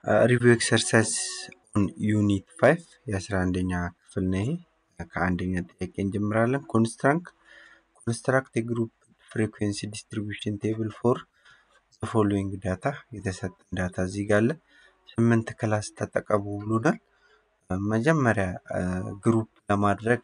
ሪቪው ኤክሰርሳይዝ ኦን ዩኒት ፋይቭ የአስራ አንደኛ ክፍል ነው። ይሄ ከአንደኛ ጥያቄ እንጀምራለን። ኮንስትራክት ኮንስትራክት የግሩፕ ፍሪኩዌንሲ ዲስትሪቢዩሽን ቴብል ፎር ፎሎዊንግ ዳታ የተሰጠን ዳታ እዚህ ጋር አለ። ስምንት ክላስ ተጠቀሙ ብሎናል። መጀመሪያ ግሩፕ ለማድረግ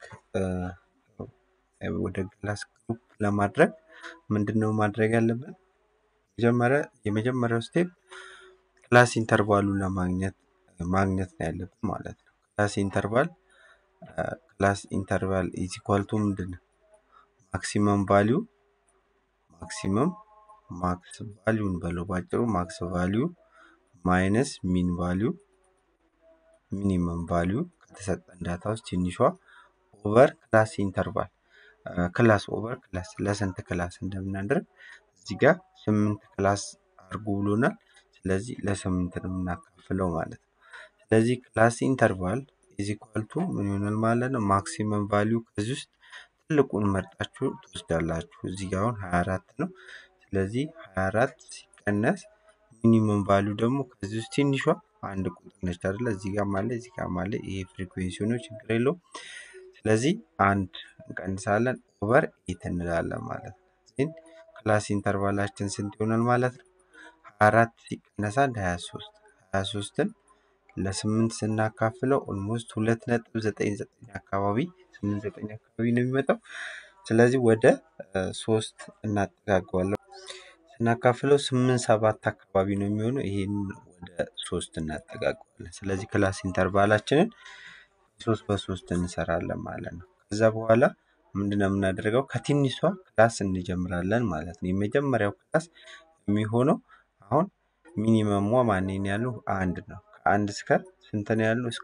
ወደ ክላስ ግሩፕ ለማድረግ ምንድን ነው ማድረግ ያለብን? መጀመሪያ የመጀመሪያው ስቴፕ ክላስ ኢንተርቫሉን ለማግኘት ማግኘት ነው ያለብን ማለት ነው። ክላስ ኢንተርቫል ክላስ ኢንተርቫል ኢዝ ኢኳል ቱ ምንድን ነው? ማክሲመም ቫሊዩ ማክሲመም ማክስ ቫሊዩን በለው ባጭሩ ማክስ ቫሊዩ ማይነስ ሚን ቫሊዩ ሚኒመም ቫሊዩ ከተሰጠን ዳታ ውስጥ ትንሿ ኦቨር ክላስ ኢንተርቫል ክላስ ኦቨር ክላስ ለስንት ክላስ እንደምናደርግ እዚህ ጋር ስምንት ክላስ አድርጉ ብሎናል። ስለዚህ ለስምንት ነው የምናካፍለው ማለት ነው። ስለዚህ ክላስ ኢንተርቫል ኢዝ ኢኳል ቱ ምን ይሆናል ማለት ነው? ማክሲመም ቫሊዩ ከዚህ ውስጥ ትልቁን መርጣችሁ ትወስዳላችሁ። እዚህ ጋር አሁን 24 ነው። ስለዚህ 24 ሲቀነስ ሚኒመም ቫሊዩ ደግሞ ከዚህ ውስጥ ትንሿ አንድ ቁጥር ነች አይደለ? እዚህ ጋር ማለ እዚህ ጋር ማለ ይሄ ፍሪኩዌንሲ ነው፣ ችግር የለውም። ስለዚህ አንድ እንቀንሳለን ኦቨር ኤት እንላለን ማለት ነው። ዜን ክላስ ኢንተርቫላችን ስንት ይሆናል ማለት ነው? 24 ሲቀነስ አንድ 23 23ን ለስምንት ስናካፍለው ኦልሞስት ሁለት ነጥብ ዘጠኝ ዘጠኝ አካባቢ ስምንት ዘጠኝ አካባቢ ነው የሚመጣው። ስለዚህ ወደ ሶስት እናጠጋገዋለን። ስናካፍለው ስምንት ሰባት አካባቢ ነው የሚሆነው። ይሄን ወደ ሶስት እናጠጋገዋለን። ስለዚህ ክላስ ኢንተርቫላችንን ሶስት በሶስት እንሰራለን ማለት ነው። ከዛ በኋላ ምንድነው የምናደርገው? ከትንሿ ክላስ እንጀምራለን ማለት ነው። የመጀመሪያው ክላስ የሚሆነው አሁን ሚኒመሟ ማንን ያለው አንድ ነው። ከአንድ እስከ ስንት ነው ያለው? እስከ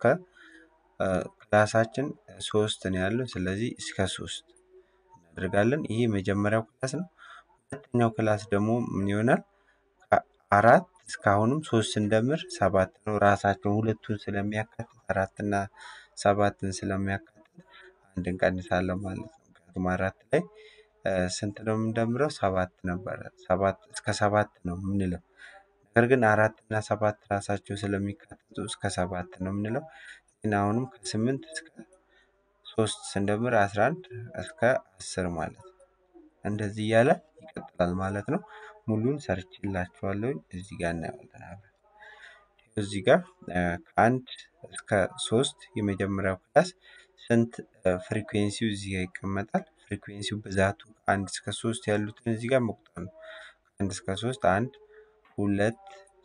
ክላሳችን ሶስት ነው ያለው። ስለዚህ እስከ ሶስት እናደርጋለን። ይሄ የመጀመሪያው ክላስ ነው። ሁለተኛው ክላስ ደግሞ ምን ይሆናል? ከአራት እስካሁንም ሶስት ስንደምር ሰባት ነው። ራሳቸውን ሁለቱን ስለሚያካትት አራትና ሰባትን ስለሚያካትት አንድ እንቀንሳለን ማለት ነው። ምክንያቱም አራት ላይ ስንት ነው የምንደምረው? ሰባት ነበረ። ሰባት እስከ ሰባት ነው የምንለው። ነገር ግን አራት እና ሰባት ራሳቸው ስለሚካተቱ እስከ ሰባት ነው የምንለው። ግን አሁንም ከስምንት እስከ ሶስት ስንደምር አስራ አንድ እስከ አስር ማለት ነው። እንደዚህ እያለ ይቀጥላል ማለት ነው። ሙሉን ሰርችላችኋለሁ። እዚህ ጋር እናየዋለን አብረን። እዚህ ጋር ከአንድ እስከ ሶስት የመጀመሪያው ክላስ ስንት ፍሪኩዌንሲው እዚህ ጋር ይቀመጣል። ፍሪኩዌንሲው ብዛቱ ከአንድ እስከ ሶስት ያሉትን እዚህ ጋር መቁጠር ነው። ከአንድ እስከ ሶስት አንድ ሁለት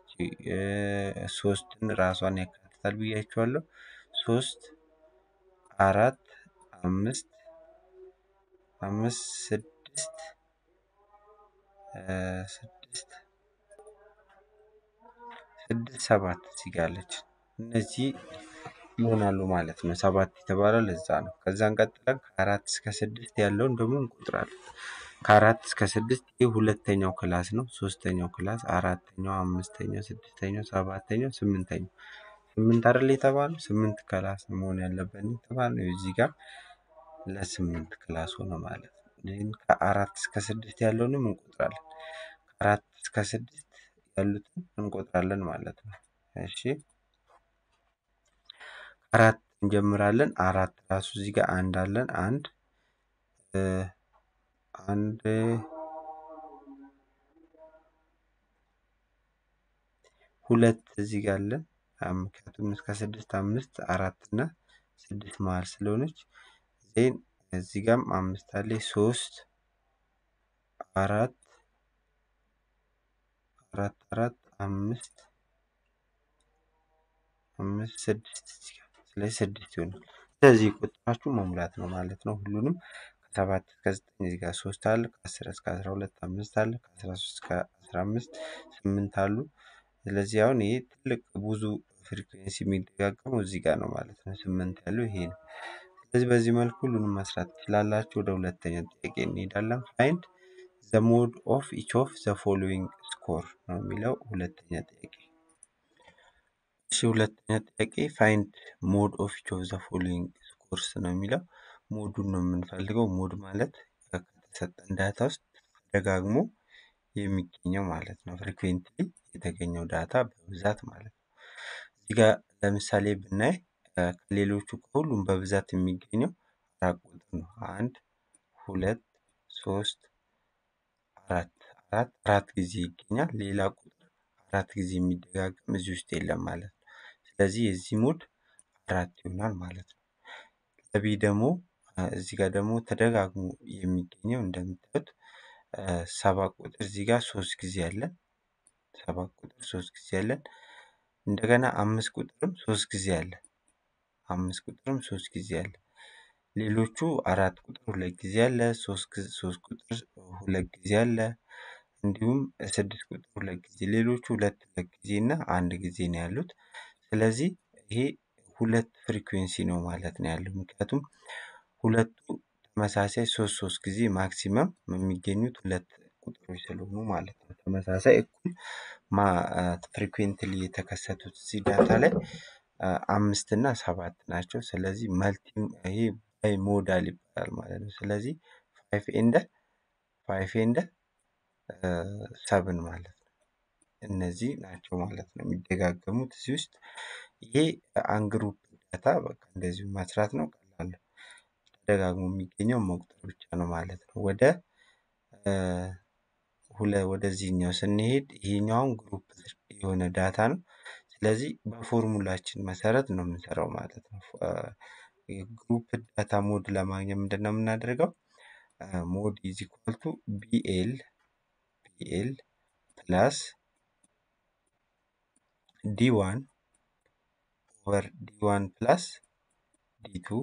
ሶስትን ራሷን ያካትታል ብያችኋለሁ። ሶስት አራት አምስት አምስት ስድስት ስድስት ስድስት ሰባት እዚህ ጋር አለች። እነዚህ ይሆናሉ ማለት ነው። ሰባት የተባለው ለዛ ነው። ከዛ እንቀጥለን ከአራት እስከ ስድስት ያለውን ደግሞ እንቆጥራለን። ከአራት እስከ ስድስት ይህ ሁለተኛው ክላስ ነው። ሶስተኛው ክላስ፣ አራተኛው፣ አምስተኛው፣ ስድስተኛው፣ ሰባተኛው፣ ስምንተኛው ስምንት አይደል የተባለው? ስምንት ክላስ መሆን ያለበት የተባለው እዚህ ጋር ለስምንት ክላስ ሆነ ማለት ነው። ይህን ከአራት እስከ ስድስት ያለውንም እንቆጥራለን። ከአራት እስከ ስድስት ያሉትን እንቆጥራለን ማለት ነው። እሺ አራት እንጀምራለን። አራት ራሱ እዚህ ጋር አንድ አለን። አንድ አንድ ሁለት እዚህ ጋር አለን። ምክንያቱም እስከ ስድስት አምስት አራት እና ስድስት መሀል ስለሆነች ዜን እዚህ ጋርም አምስት አለ። ሶስት አራት አራት አራት አምስት አምስት ስድስት ስለዚህ ስድስት ይሆናል። ስለዚህ ቁጥራችሁ መሙላት ነው ማለት ነው። ሁሉንም ከሰባት እስከ ዘጠኝ እዚህ ጋር ሶስት አለ። ከአስር እስከ አስራ ሁለት አምስት አለ። ከአስራ ሶስት እስከ አስራ አምስት ስምንት አሉ። ስለዚህ አሁን ይሄ ትልቅ ብዙ ፍሪኩዌንሲ የሚደጋገመው እዚህ ጋር ነው ማለት ነው። ስምንት ያለው ይሄ ነው። ስለዚህ በዚህ መልኩ ሁሉንም መስራት ትችላላችሁ። ወደ ሁለተኛ ጥያቄ እንሄዳለን። ፋይንድ ዘ ሞድ ኦፍ ኢች ኦፍ ዘ ፎሎዊንግ ስኮር ነው የሚለው ሁለተኛ ጥያቄ። እሺ ሁለተኛ ጥያቄ ፋይንድ ሞድ ኦፍ ኢች ኦፍ ዘ ፎሎዊንግ ስኮርስ ነው የሚለው ሞዱን ነው የምንፈልገው። ሞድ ማለት ከተሰጠን ዳታ ውስጥ ተደጋግሞ የሚገኘው ማለት ነው። ፍሪኩዌንትሊ የተገኘው ዳታ በብዛት ማለት ነው። እዚህ ጋር ለምሳሌ ብናይ ከሌሎቹ ከሁሉም በብዛት የሚገኘው አራት ቁጥር ነው። አንድ ሁለት ሶስት አራት አራት አራት ጊዜ ይገኛል። ሌላ ቁጥር አራት ጊዜ የሚደጋገም እዚህ ውስጥ የለም ማለት ነው። ስለዚህ የዚህ ሙድ አራት ይሆናል ማለት ነው። ለቢ ደግሞ እዚህ ጋር ደግሞ ተደጋግሞ የሚገኘው እንደምታዩት ሰባት ቁጥር እዚህ ጋር ሶስት ጊዜ አለን። ሰባት ቁጥር ሶስት ጊዜ አለን። እንደገና አምስት ቁጥርም ሶስት ጊዜ አለ። አምስት ቁጥርም ሶስት ጊዜ አለ። ሌሎቹ አራት ቁጥር ሁለት ጊዜ አለ። ሶስት ሶስት ቁጥር ሁለት ጊዜ አለ። እንዲሁም ስድስት ቁጥር ሁለት ጊዜ ሌሎቹ ሁለት ሁለት ጊዜ እና አንድ ጊዜ ነው ያሉት። ስለዚህ ይሄ ሁለት ፍሪኩዌንሲ ነው ማለት ነው ያለው። ምክንያቱም ሁለቱ ተመሳሳይ ሶስት ሶስት ጊዜ ማክሲመም የሚገኙት ሁለት ቁጥሮች ስለሆኑ ማለት ነው። ተመሳሳይ እኩል ፍሪኩዌንትሊ የተከሰቱት እዚህ ዳታ ላይ አምስት እና ሰባት ናቸው። ስለዚህ መልቲ ይሄ ባይ ሞዳል ይባላል ማለት ነው። ስለዚህ ፋይፍ ኤንደ ፋይፍ ኤንደ ሰብን ማለት ነው። እነዚህ ናቸው ማለት ነው የሚደጋገሙት እዚህ ውስጥ ይሄ አንግሩፕ ዳታ በቃ እንደዚሁ መስራት ነው ቀላል ነው። ተደጋግሞ የሚገኘው መቁጠር ብቻ ነው ማለት ነው። ወደ ሁለ ወደዚህኛው ስንሄድ ይሄኛውን ግሩፕ የሆነ ዳታ ነው። ስለዚህ በፎርሙላችን መሰረት ነው የምንሰራው ማለት ነው። ግሩፕ ዳታ ሞድ ለማግኘት ምንድን ነው የምናደርገው? ሞድ ኢዝ ኢኳል ቱ ቢኤል ቢኤል ፕላስ ዲ ዋን ኦቨር ዲ ዋን ፕላስ ዲ ቱ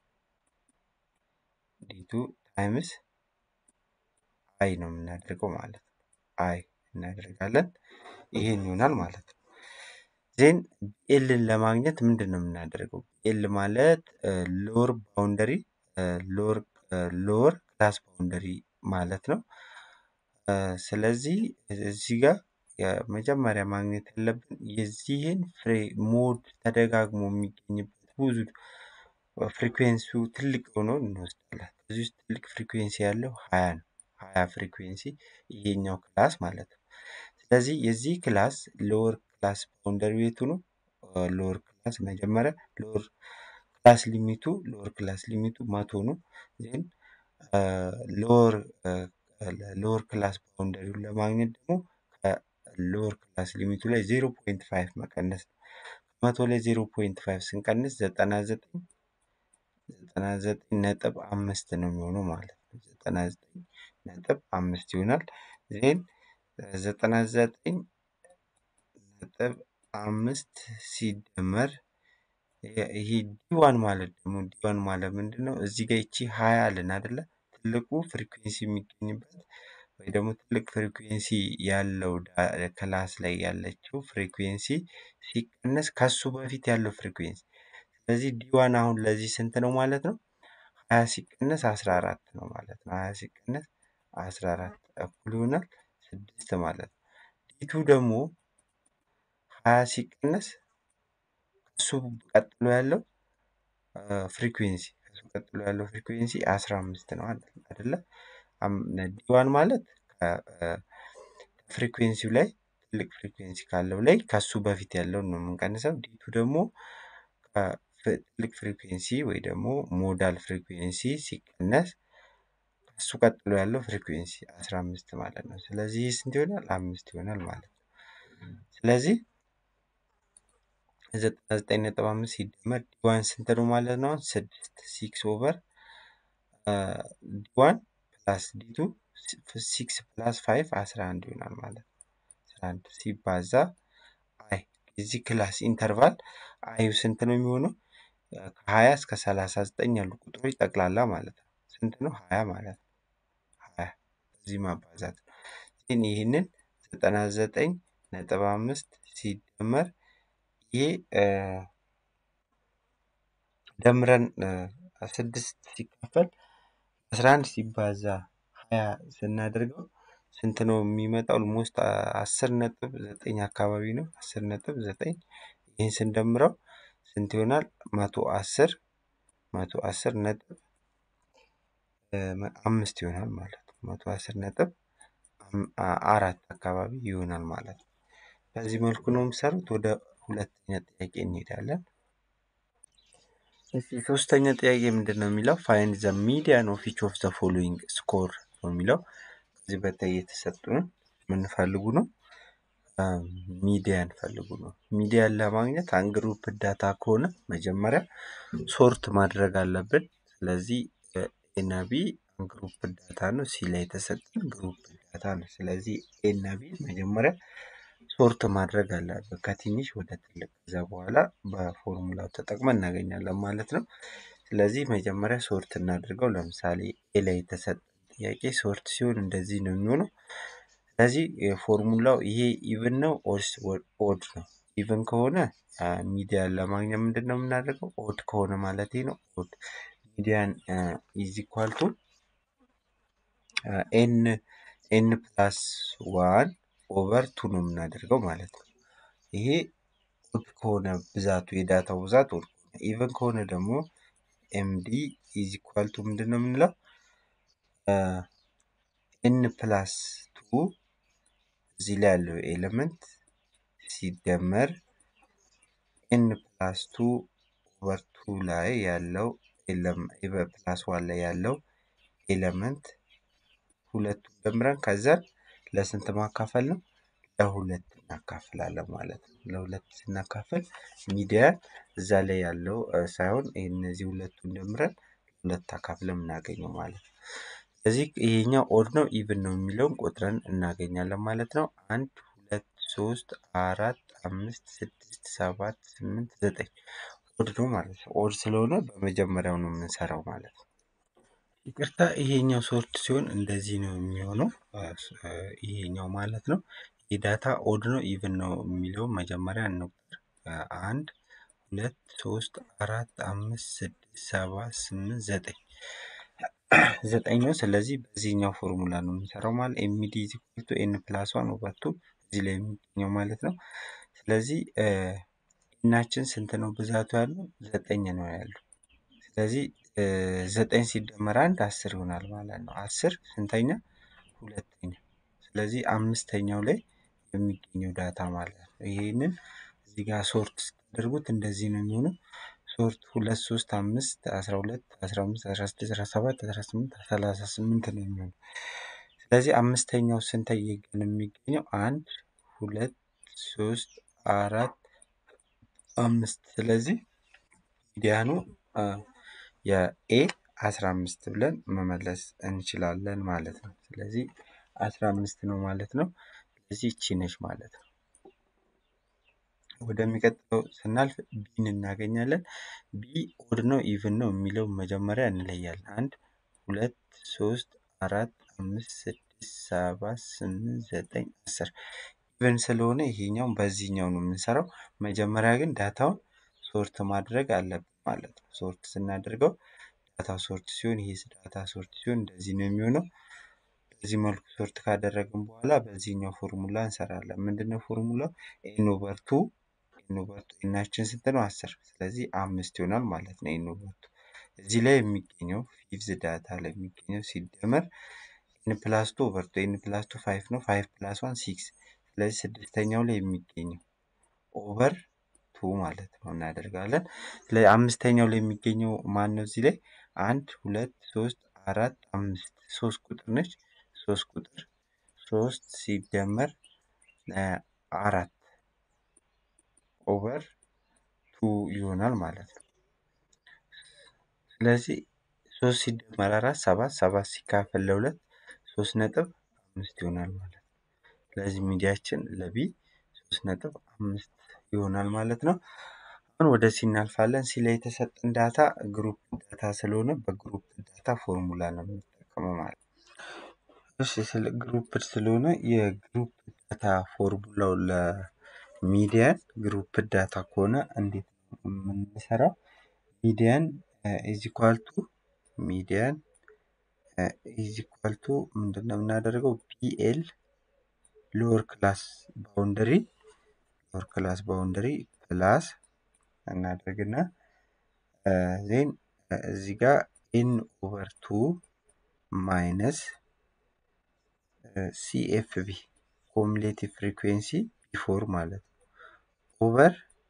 ዲ ቱ ታይምስ አይ ነው የምናደርገው ማለት ነው። አይ እናደርጋለን ይሄን ይሆናል ማለት ነው። ዜን ኤልን ለማግኘት ምንድን ነው የምናደርገው? ኤል ማለት ሎወር ባውንደሪ ሎወር ክላስ ባውንደሪ ማለት ነው። ስለዚህ እዚህ ጋር የመጀመሪያ ማግኘት ያለብን የዚህን ፍሬ ሞድ ተደጋግሞ የሚገኝበት ብዙ ፍሪኩዌንሲው ትልቅ ሆኖ እንወስዳለን። እዚህ ውስጥ ትልቅ ፍሪኩዌንሲ ያለው ሀያ ነው። ሀያ ፍሪኩዌንሲ ይሄኛው ክላስ ማለት ነው። ስለዚህ የዚህ ክላስ ሎወር ክላስ ባውንደሪ ቤቱ ነው። ሎወር ክላስ መጀመሪያ ሎወር ክላስ ሊሚቱ ሎወር ክላስ ሊሚቱ መቶ ነው። ዜን ሎወር ሎወር ክላስ ባውንደሪውን ለማግኘት ደግሞ ከሎወር ክላስ ሊሚቱ ላይ ዜሮ ፖይንት ፋይቭ መቀነስ ነው። ከመቶ ላይ ዜሮ ፖይንት ፋይቭ ስንቀንስ ዘጠና ዘጠኝ ዘጠና ዘጠኝ ነጥብ አምስት ነው የሚሆነው ማለት ነው። ዘጠና ዘጠኝ ነጥብ አምስት ይሆናል። ዜን ዘጠና ዘጠኝ ነጥብ አምስት ሲደመር ይሄ ዲዋን ማለት ደግሞ ዲዋን ማለት ምንድን ነው? እዚህ ጋር ይቺ ሀያ አለን አይደለ? ትልቁ ፍሪኩዌንሲ የሚገኝበት ወይ ደግሞ ትልቅ ፍሪኩዌንሲ ያለው ክላስ ላይ ያለችው ፍሪኩዌንሲ ሲቀነስ ከሱ በፊት ያለው ፍሪኩዌንሲ ስለዚህ ዲዋን አሁን ለዚህ ስንት ነው ማለት ነው? ሀያ ሲቀነስ አስራ አራት ነው ማለት ነው። ሀያ ሲቀነስ አስራ አራት እኩል ይሆናል ስድስት ማለት ነው። ዲቱ ደግሞ ሀያ ሲቀነስ ከሱ ቀጥሎ ያለው ፍሪኩዌንሲ ከሱ ቀጥሎ ያለው ፍሪኩዌንሲ አስራ አምስት ነው አይደለ? ዲዋን ማለት ፍሪኩዌንሲው ላይ ትልቅ ፍሪኩዌንሲ ካለው ላይ ከሱ በፊት ያለውን ነው የምንቀንሰው። ዲቱ ደግሞ ትልቅ ፍሪኩዌንሲ ወይ ደግሞ ሞዳል ፍሪኩዌንሲ ሲቀነስ ከሱ ቀጥሎ ያለው ፍሪኩዌንሲ አስራ አምስት ማለት ነው። ስለዚህ ስንት ይሆናል? አምስት ይሆናል ማለት ነው። ስለዚህ ዘጠና ዘጠኝ ነጥብ አምስት ሲደመር ዲዋን ስንት ነው ማለት ነው? ስድስት ሲክስ ኦቨር ዲዋን ፕላስ ዲቱ ሲክስ ፕላስ ፋይቭ አስራ አንድ ይሆናል ማለት ነው። አስራ አንድ ሲባዛ አይ የዚህ ክላስ ኢንተርቫል አዩ ስንት ነው የሚሆነው? ከሀያ እስከ ሰላሳ ዘጠኝ ያሉ ቁጥሮች ጠቅላላ ማለት ነው። ስንት ነው? ሀያ ማለት ነው። ሀያ እዚህ ማባዛት ነው። ግን ይህንን ዘጠና ዘጠኝ ነጥብ አምስት ሲደመር ይሄ ደምረን ስድስት ሲካፈል አስራ አንድ ሲባዛ ሀያ ስናደርገው ስንት ነው የሚመጣው? ኦልሞስት አስር ነጥብ ዘጠኝ አካባቢ ነው። አስር ነጥብ ዘጠኝ ይህን ስንደምረው ስንት ይሆናል? መቶ አስር መቶ አስር ነጥብ አምስት ይሆናል ማለት ነው። መቶ አስር ነጥብ አራት አካባቢ ይሆናል ማለት ነው። በዚህ መልኩ ነው የሚሰሩት። ወደ ሁለተኛ ጥያቄ እንሄዳለን። እሺ ሶስተኛ ጥያቄ ምንድን ነው የሚለው ፋይንድ ዘ ሚዲያን ኦፍ ኢች ኦፍ ዘ ፎሎዊንግ ስኮር ነው የሚለው። ከዚህ በታይ የተሰጡን የምንፈልጉ ነው ሚዲያን ፈልጉ ነው። ሚዲያን ለማግኘት አንድ ግሩፕ ዳታ ከሆነ መጀመሪያ ሶርት ማድረግ አለብን። ስለዚህ ኤ እና ቢ ግሩፕ ዳታ ነው። ሲ ላይ የተሰጠን ግሩፕ ዳታ ነው። ስለዚህ ኤ እና ቢ መጀመሪያ ሶርት ማድረግ አለብን ከትንሽ ወደ ትልቅ። ከዛ በኋላ በፎርሙላው ተጠቅመን እናገኛለን ማለት ነው። ስለዚህ መጀመሪያ ሶርት እናድርገው። ለምሳሌ ኤ ላይ የተሰጠን ጥያቄ ሶርት ሲሆን እንደዚህ ነው የሚሆነው። ስለዚህ የፎርሙላው ይሄ ኢቭን ነው ኦርስ ኦድ ነው። ኢቭን ከሆነ ሚዲያን ለማግኘት ምንድን ነው የምናደርገው? ኦድ ከሆነ ማለት ነው ኦድ ሚዲያን ኢዝ ኢኳል ቱ ኤን ኤን ፕላስ ዋን ኦቨር ቱ ነው የምናደርገው ማለት ነው። ይሄ ኦድ ከሆነ ብዛቱ የዳታው ብዛት ኦድ ከሆነ ኢቨን ከሆነ ደግሞ ኤምዲ ኢዝ ኢኳል ቱ ምንድን ነው የምንለው ኤን ፕላስ ቱ እዚህ ላይ ያለው ኤሌመንት ሲደመር ኤን ፕላስ ቱ ኦቨር ቱ ላይ ያለው ፕላስ ዋን ላይ ያለው ኤሌመንት ሁለቱን ደምረን ከዛን ለስንት ማካፈል ነው? ለሁለት እናካፍላለን ማለት ነው። ለሁለት ስናካፍል ሚዲያ እዛ ላይ ያለው ሳይሆን እነዚህ ሁለቱን ደምረን ሁለት አካፍለን የምናገኘው ማለት ነው። ስለዚህ ይሄኛው ኦድ ነው ኢቭን ነው የሚለውን ቆጥረን እናገኛለን ማለት ነው። አንድ ሁለት ሶስት አራት አምስት ስድስት ሰባት ስምንት ዘጠኝ ኦድ ነው ማለት ነው። ኦድ ስለሆነ በመጀመሪያው ነው የምንሰራው ማለት ነው። ይቅርታ ይሄኛው ሶርት ሲሆን እንደዚህ ነው የሚሆነው ይሄኛው ማለት ነው። ይህ ዳታ ኦድ ነው ኢቭን ነው የሚለውን መጀመሪያ እንቁጠር። አንድ ሁለት ሶስት አራት አምስት ስድስት ሰባት ስምንት ዘጠኝ ዘጠኝ ነው። ስለዚህ በዚህኛው ፎርሙላ ነው የምንሰራው ማለት ኤምዲ ኢዝ ኢኳል ቱ ኤን ፕላስ ዋን ኦቨር ቱ እዚህ ላይ የሚገኘው ማለት ነው። ስለዚህ ኤናችን ስንት ነው ብዛቱ ያለው ዘጠኝ ነው ያለው። ስለዚህ ዘጠኝ ሲደመር አንድ አስር ይሆናል ማለት ነው። አስር ስንተኛ? ሁለተኛ። ስለዚህ አምስተኛው ላይ የሚገኘው ዳታ ማለት ነው። ይሄንን እዚህ ጋር ሶርት ስታደርጉት እንደዚህ ነው የሚሆነው። ሶርት ሁለት ሶስት አምስት አስራ ሁለት አስራ አምስት አስራ ስድስት አስራ ሰባት አስራ ስምንት ሰላሳ ስምንት ነው የሚሆነው። ስለዚህ አምስተኛው ስንተኛ ነው የሚገኘው? አንድ ሁለት ሶስት አራት አምስት። ስለዚህ ሚዲያኑ የኤ አስራ አምስት ብለን መመለስ እንችላለን ማለት ነው። ስለዚህ አስራ አምስት ነው ማለት ነው። ስለዚህ ይቺ ነች ማለት ነው። ወደሚቀጥለው ስናልፍ ቢን እናገኛለን። ቢ ኦድ ነው ኢቭን ነው የሚለው መጀመሪያ እንለያለን። አንድ ሁለት ሶስት አራት አምስት ስድስት ሰባት ስምንት ዘጠኝ አስር ኢቭን ስለሆነ ይሄኛውን በዚህኛው ነው የምንሰራው። መጀመሪያ ግን ዳታውን ሶርት ማድረግ አለብን ማለት ነው። ሶርት ስናደርገው ዳታ ሶርት ሲሆን ይሄ ዳታ ሶርት ሲሆን እንደዚህ ነው የሚሆነው። በዚህ መልኩ ሶርት ካደረግን በኋላ በዚህኛው ፎርሙላ እንሰራለን። ምንድነው ፎርሙላው? ኤን ኦቨር ቱ ኤን ኦቨር ቱ ኤናችን ስንት ነው? አስር ስለዚህ አምስት ይሆናል ማለት ነው። ኤን ኦቨር ቱ እዚህ ላይ የሚገኘው ፊፍዝ ዳታ ላይ የሚገኘው ሲደመር ኤን ፕላስ ቱ ኦቨር ቱ ኤን ፕላስ ቱ ፋይቭ ነው። ፋይቭ ፕላስ ዋን ሲክስ ስለዚህ ስድስተኛው ላይ የሚገኘው ኦቨር ቱ ማለት ነው እናደርጋለን። ስለዚህ አምስተኛው ላይ የሚገኘው ማን ነው? እዚህ ላይ አንድ ሁለት ሶስት አራት አምስት ሶስት ቁጥር ነች። ሶስት ቁጥር ሶስት ሲደመር አራት ኦቨር ቱ ይሆናል ማለት ነው። ስለዚህ ሶስት ሲደመር አራት ሰባት ሰባት ሲካፈል ለሁለት ሶስት ነጥብ አምስት ይሆናል ማለት ነው። ስለዚህ ሚዲያችን ለቢ ሶስት ነጥብ አምስት ይሆናል ማለት ነው። አሁን ወደ ሲ እናልፋለን። ሲ ላይ የተሰጠን ዳታ ግሩፕ ዳታ ስለሆነ በግሩፕ ዳታ ፎርሙላ ነው የምንጠቀመው ማለት ነው። እሺ ስለ ግሩፕ ስለሆነ የግሩፕ ዳታ ፎርሙላው ለሚዲያን ግሩፕ ዳታ ከሆነ እንዴት ነው የምንሰራው? ሚዲያን ኢዝ ኢኳል ቱ ሚዲያን ኢዝ ኢኳል ቱ ምንድን ነው የምናደርገው? ቢኤል ሎወር ክላስ ባውንደሪ ሎወር ክላስ ባውንደሪ ፕላስ እናደርግና ዜን እዚህ ጋር ኤን ኦቨር ቱ ማይነስ ሲኤፍቢ ኮሙሌቲቭ ፍሪኩዌንሲ ቢፎር ማለት ነው ኦቨር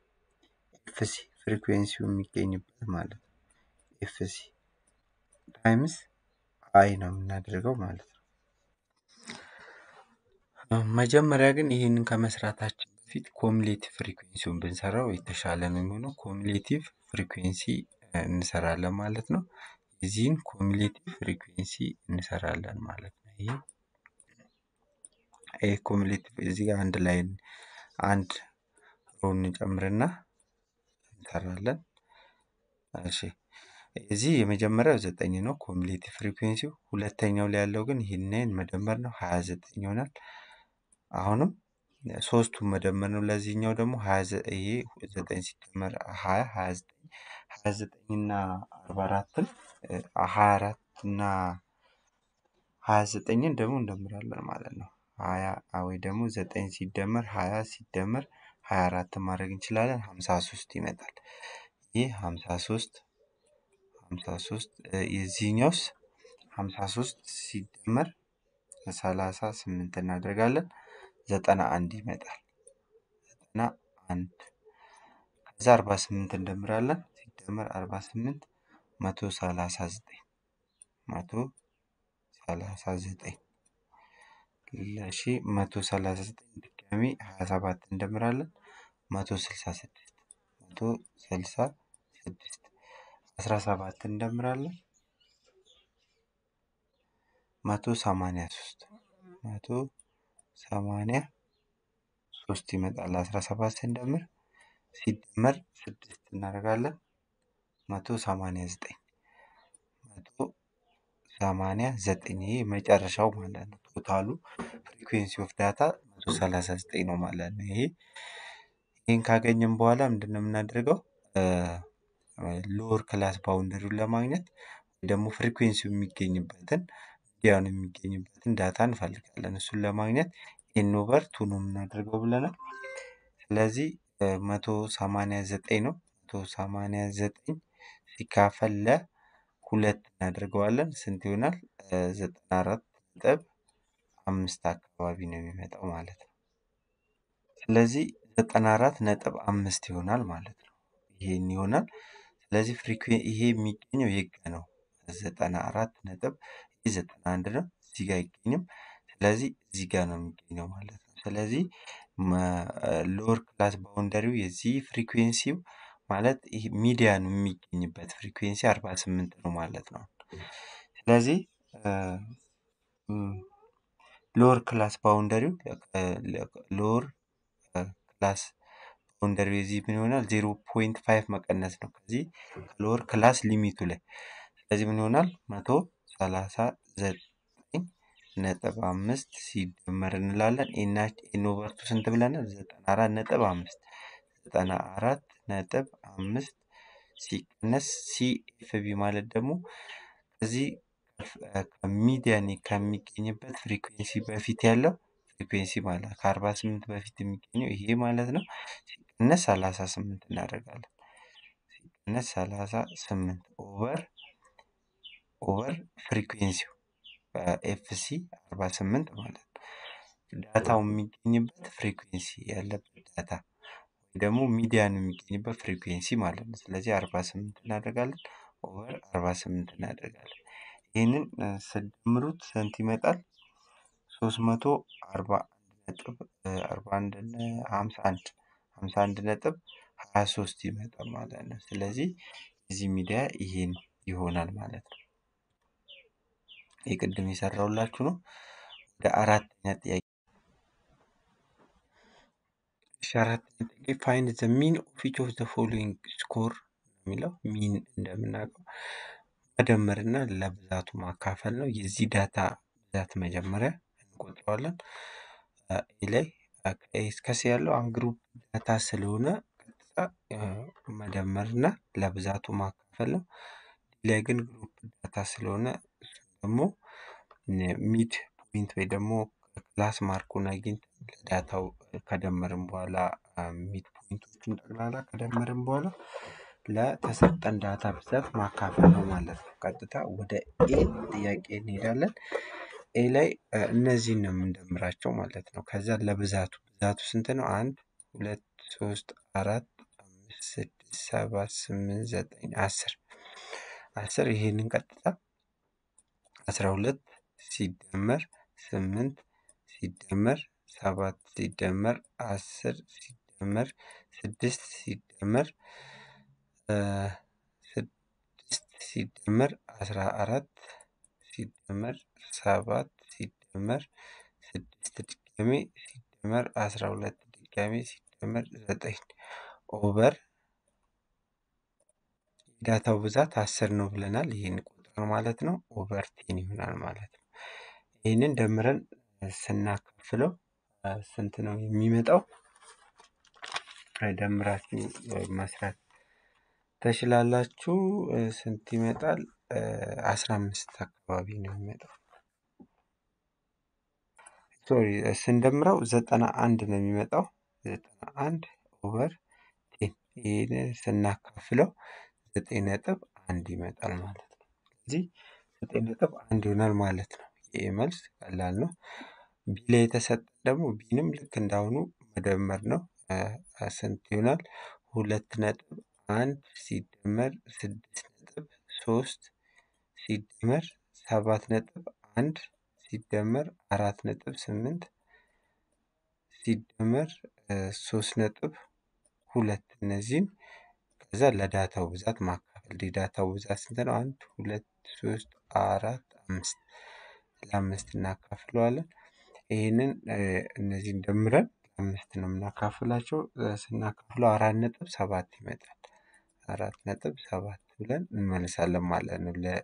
ኤፍሲ ፍሪኩዌንሲው የሚገኝበት ማለት ነው። ኤፍሲ ታይምስ አይ ነው የምናደርገው ማለት ነው። መጀመሪያ ግን ይህንን ከመስራታችን በፊት ኮሙሌቲቭ ፍሪኩዌንሲውን ብንሰራው የተሻለ ነው የሚሆነው። ኮሙሌቲቭ ፍሪኩዌንሲ እንሰራለን ማለት ነው። የዚህን ኮሙሌቲቭ ፍሪኩዌንሲ እንሰራለን ማለት ነው። ይሄ ይሄ ኮሙሌቲቭ እዚህ ጋር አንድ ላይ አንድ ሮ እንጨምርና እንሰራለን። እሺ እዚህ የመጀመሪያው ዘጠኝ ነው ኮሙሌቲቭ ፍሪኩዌንሲው። ሁለተኛው ላይ ያለው ግን ይህንን መደመር ነው ሀያ ዘጠኝ ይሆናል። አሁንም ሶስቱን መደመር ነው። ለዚህኛው ደግሞ ይሄ ዘጠኝ ሲደመር ሀያ ሀያ ዘጠኝ ሀያ ዘጠኝ እና አርባ አራትን ሀያ አራት እና ሀያ ዘጠኝን ደግሞ እንደምራለን ማለት ነው። ሀያ ወይ ደግሞ ዘጠኝ ሲደመር ሀያ ሲደመር ሀያ አራትን ማድረግ እንችላለን። ሀምሳ ሶስት ይመጣል። ይህ ሀምሳ ሶስት ሀምሳ ሶስት የዚህኛውስ ሀምሳ ሶስት ሲደመር ሰላሳ ስምንት እናደርጋለን ዘጠና አንድ ይመጣል። ዘጠና አንድ ከዛ አርባ ስምንት እንደምራለን ሲደመር አርባ ስምንት መቶ ሰላሳ ዘጠኝ መቶ ሰላሳ ዘጠኝ እሺ መቶ ሰላሳ ዘጠኝ ድጋሚ ሀያ ሰባት እንደምራለን መቶ ስልሳ ስድስት መቶ ስልሳ ስድስት አስራ ሰባት እንደምራለን መቶ ሰማንያ ሶስት መቶ ሰማንያ ሶስት ይመጣል። አስራ ሰባት ስንደምር ሲደመር ስድስት እናደርጋለን መቶ ሰማንያ ዘጠኝ መቶ ሰማንያ ዘጠኝ ይሄ መጨረሻው ማለት ነው። ቶታሉ ፍሪኩዌንሲ ኦፍ ዳታ መቶ ሰላሳ ዘጠኝ ነው ማለት ነው። ይሄ ይህን ካገኘን በኋላ ምንድን ነው የምናደርገው? ሎወር ክላስ ባውንደሪውን ለማግኘት ወይ ደግሞ ፍሪኩዌንሲው የሚገኝበትን ሚዲያውን የሚገኝበትን ዳታ እንፈልጋለን። እሱን ለማግኘት ኤን ኦቨር ቱ ነው የምናደርገው ብለናል። ስለዚህ መቶ ሰማንያ ዘጠኝ ነው። መቶ ሰማንያ ዘጠኝ ሲካፈል ለሁለት እናደርገዋለን። ስንት ይሆናል? ዘጠና አራት ነጥብ አምስት አካባቢ ነው የሚመጣው ማለት ነው። ስለዚህ ዘጠና አራት ነጥብ አምስት ይሆናል ማለት ነው። ይሄን ይሆናል። ስለዚህ ፍሪኩዌን ይሄ የሚገኘው የት ጋ ነው? ዘጠና አራት ነጥብ ይህ ዘጠና አንድ ነው። እዚህ ጋር አይገኝም። ስለዚህ እዚህ ጋር ነው የሚገኘው ማለት ነው። ስለዚህ ሎወር ክላስ ባውንደሪው የዚህ ፍሪኩዌንሲው ማለት ይሄ ሚዲያኑ የሚገኝበት ፍሪኩዌንሲ አርባ ስምንት ነው ማለት ነው። ስለዚህ ሎወር ክላስ ባውንደሪው ሎወር ክላስ ባውንደሪው የዚህ ምን ይሆናል? ዜሮ ፖይንት ፋይቭ መቀነስ ነው ከዚህ ከሎወር ክላስ ሊሚቱ ላይ። ስለዚህ ምን ይሆናል? መቶ ሰላሳ ዘጠኝ ነጥብ አምስት ሲደመር እንላለን። ኤን ኦቨር ቱ ስንት ብለናል? ዘጠና አራት ነጥብ አምስት ዘጠና አራት ነጥብ አምስት ሲቀነስ ሲኤፍቢ ማለት ደግሞ እዚህ ከሚዲያን ከሚገኝበት ፍሪኩዌንሲ በፊት ያለው ፍሪኩዌንሲ ማለት ከአርባ ስምንት በፊት የሚገኘው ይሄ ማለት ነው። ሲቀነስ ሰላሳ ስምንት እናደርጋለን። ሲቀነስ ሰላሳ ስምንት ኦቨር ኦቨር ፍሪኩዌንሲው ኤፍሲ አርባ ስምንት ማለት ነው። ዳታው የሚገኝበት ፍሪኩዌንሲ ያለበት ዳታ ወይ ደግሞ ሚዲያኑ የሚገኝበት ፍሪኩዌንሲ ማለት ነው። ስለዚህ አርባ ስምንት እናደርጋለን ኦቨር አርባ ስምንት እናደርጋለን። ይህንን ስደምሩት ስንት ይመጣል? ሶስት መቶ አርባ አንድ ነጥብ አርባ አንድ ሀምሳ አንድ ሀምሳ አንድ ነጥብ ሀያ ሶስት ይመጣል ማለት ነው። ስለዚህ እዚህ ሚዲያ ይሄን ይሆናል ማለት ነው። የቅድም የሰራሁላችሁ ነው። ወደ አራተኛ ጥያቄ እሺ አራተኛ ጥያቄ ፋይንድ ዘ ሚን ኦፍ ኢች ኦፍ ዘ ፎሎዊንግ ስኮር የሚለው ሚን እንደምናውቀው መደመርና ለብዛቱ ማካፈል ነው። የዚህ ዳታ ብዛት መጀመሪያ እንቆጥረዋለን። ኤ ላይ ኤ እስከ ሲ ያለው አሁን ግሩፕ ዳታ ስለሆነ ቀጥታ መደመርና ለብዛቱ ማካፈል ነው። ዲ ላይ ግን ግሩፕ ዳታ ስለሆነ እሱን ደግሞ ሚድ ፖይንት ወይ ደግሞ ክላስ ማርኩን አግኝተን ለዳታው ከደመርን በኋላ ሚድ ፖይንቶቹን ጠቅላላ ከደመርን በኋላ ለተሰጠን ዳታ ብዛት ማካፈል ነው ማለት ነው። ቀጥታ ወደ ኤ ጥያቄ እንሄዳለን። ኤ ላይ እነዚህን ነው የምንደምራቸው ማለት ነው። ከዛ ለብዛቱ ብዛቱ ስንት ነው? አንድ ሁለት ሶስት አራት አምስት ስድስት ስድስት ሰባት ስምንት ዘጠኝ አስር አስር ይሄንን ቀጥታ አስራ ሁለት ሲደመር ስምንት ሲደመር ሰባት ሲደመር አስር ሲደመር ስድስት ሲደመር ስድስት ሲደመር አስራ አራት ሲደመር ሰባት ሲደመር ስድስት ድጋሜ ሲደመር አስራ ሁለት ድጋሜ ሲደመር ዘጠኝ ኦቨር የዳታው ብዛት አስር ነው ብለናል። ይህን ቁጥር ማለት ነው ኦቨር ቴን ይሆናል ማለት ነው። ይህንን ደምረን ስናካፍለው ስንት ነው የሚመጣው? ደምራችሁ መስራት ትችላላችሁ። ስንት ይመጣል? አስራ አምስት አካባቢ ነው የሚመጣው። ሶሪ ስንደምረው ዘጠና አንድ ነው የሚመጣው። ዘጠና አንድ ኦቨር ቴን ይህንን ስናካፍለው ዘጠኝ ነጥብ አንድ ይመጣል ማለት ነው። ስለዚህ ዘጠኝ ነጥብ አንድ ይሆናል ማለት ነው። ይህ መልስ ቀላል ነው። ቢ ላይ የተሰጠን ደግሞ ቢንም ልክ እንዳሁኑ መደመር ነው። ስንት ይሆናል? ሁለት ነጥብ አንድ ሲደመር ስድስት ነጥብ ሶስት ሲደመር ሰባት ነጥብ አንድ ሲደመር አራት ነጥብ ስምንት ሲደመር ሶስት ነጥብ ሁለት እነዚህን ከዛ ለዳታው ብዛት ማካፈል የዳታው ብዛት ስንት ነው? አንድ ሁለት ሶስት አራት አምስት ለአምስት እናካፍለዋለን። ይህንን እነዚህን ደምረን አምስት ነው የምናካፍላቸው። ስናካፍለው አራት ነጥብ ሰባት ይመጣል። አራት ነጥብ ሰባት ብለን እንመልሳለን ማለት ነው። ለ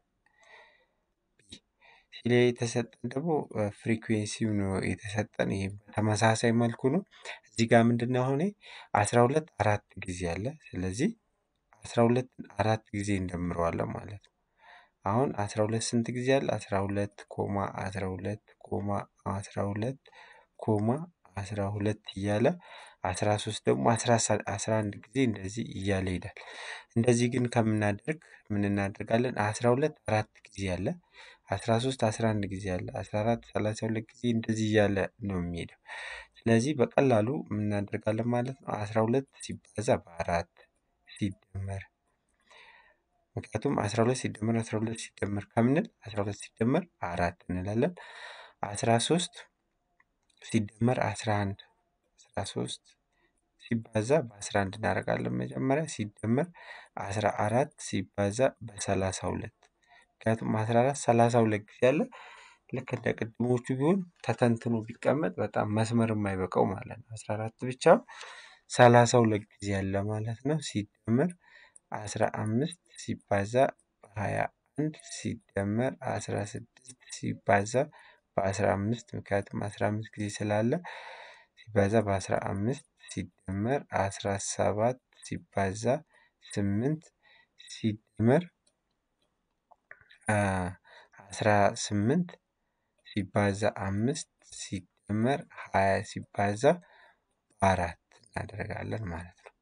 ሲ ላይ የተሰጠን ደግሞ ፍሪኩዌንሲው ነው የተሰጠን። ይሄ በተመሳሳይ መልኩ ነው። እዚህ ጋር ምንድን ነው አሁን አስራ ሁለት አራት ጊዜ አለ። ስለዚህ አስራ ሁለት አራት ጊዜ እንደምረዋለን ማለት ነው። አሁን አስራ ሁለት ስንት ጊዜ አለ? አስራ ሁለት ኮማ አስራ ሁለት ኮማ አስራ ሁለት ኮማ አስራ ሁለት እያለ አስራ ሶስት ደግሞ አስራ አንድ ጊዜ እንደዚህ እያለ ይሄዳል። እንደዚህ ግን ከምናደርግ ምን እናደርጋለን? አስራ ሁለት አራት ጊዜ አለ። አስራ ሶስት አስራ አንድ ጊዜ አለ። አስራ አራት ሰላሳ ሁለት ጊዜ እንደዚህ እያለ ነው የሚሄደው። ስለዚህ በቀላሉ ምን እናደርጋለን ማለት ነው። አስራ ሁለት ሲባዛ በአራት ሲደመር ምክንያቱም አስራ ሁለት ሲደመር አስራ ሁለት ሲደመር ከምንል አስራ ሁለት ሲደመር አራት እንላለን። አስራ ሶስት ሲደመር አስራ አንድ አስራ ሶስት ሲባዛ በአስራ አንድ እናደርጋለን መጀመሪያ ሲደመር አስራ አራት ሲባዛ በሰላሳ ሁለት ምክንያቱም አስራ አራት ሰላሳ ሁለት ጊዜ አለ። ልክ እንደ ቅድሞቹ ቢሆን ተተንትኖ ቢቀመጥ በጣም መስመር የማይበቃው ማለት ነው። አስራ አራት ብቻ ሰላሳ ሁለት ጊዜ አለ ማለት ነው። ሲደመር አስራ አምስት ሲባዛ በሀያ አንድ ሲደመር አስራ ስድስት ሲባዛ በአስራ አምስት ምክንያቱም አስራ አምስት ጊዜ ስላለ ሲባዛ በአስራ አምስት ሲደመር አስራ ሰባት ሲባዛ ስምንት ሲደመር አስራ ስምንት ሲባዛ አምስት ሲደመር ሀያ ሲባዛ በአራት እናደርጋለን ማለት ነው።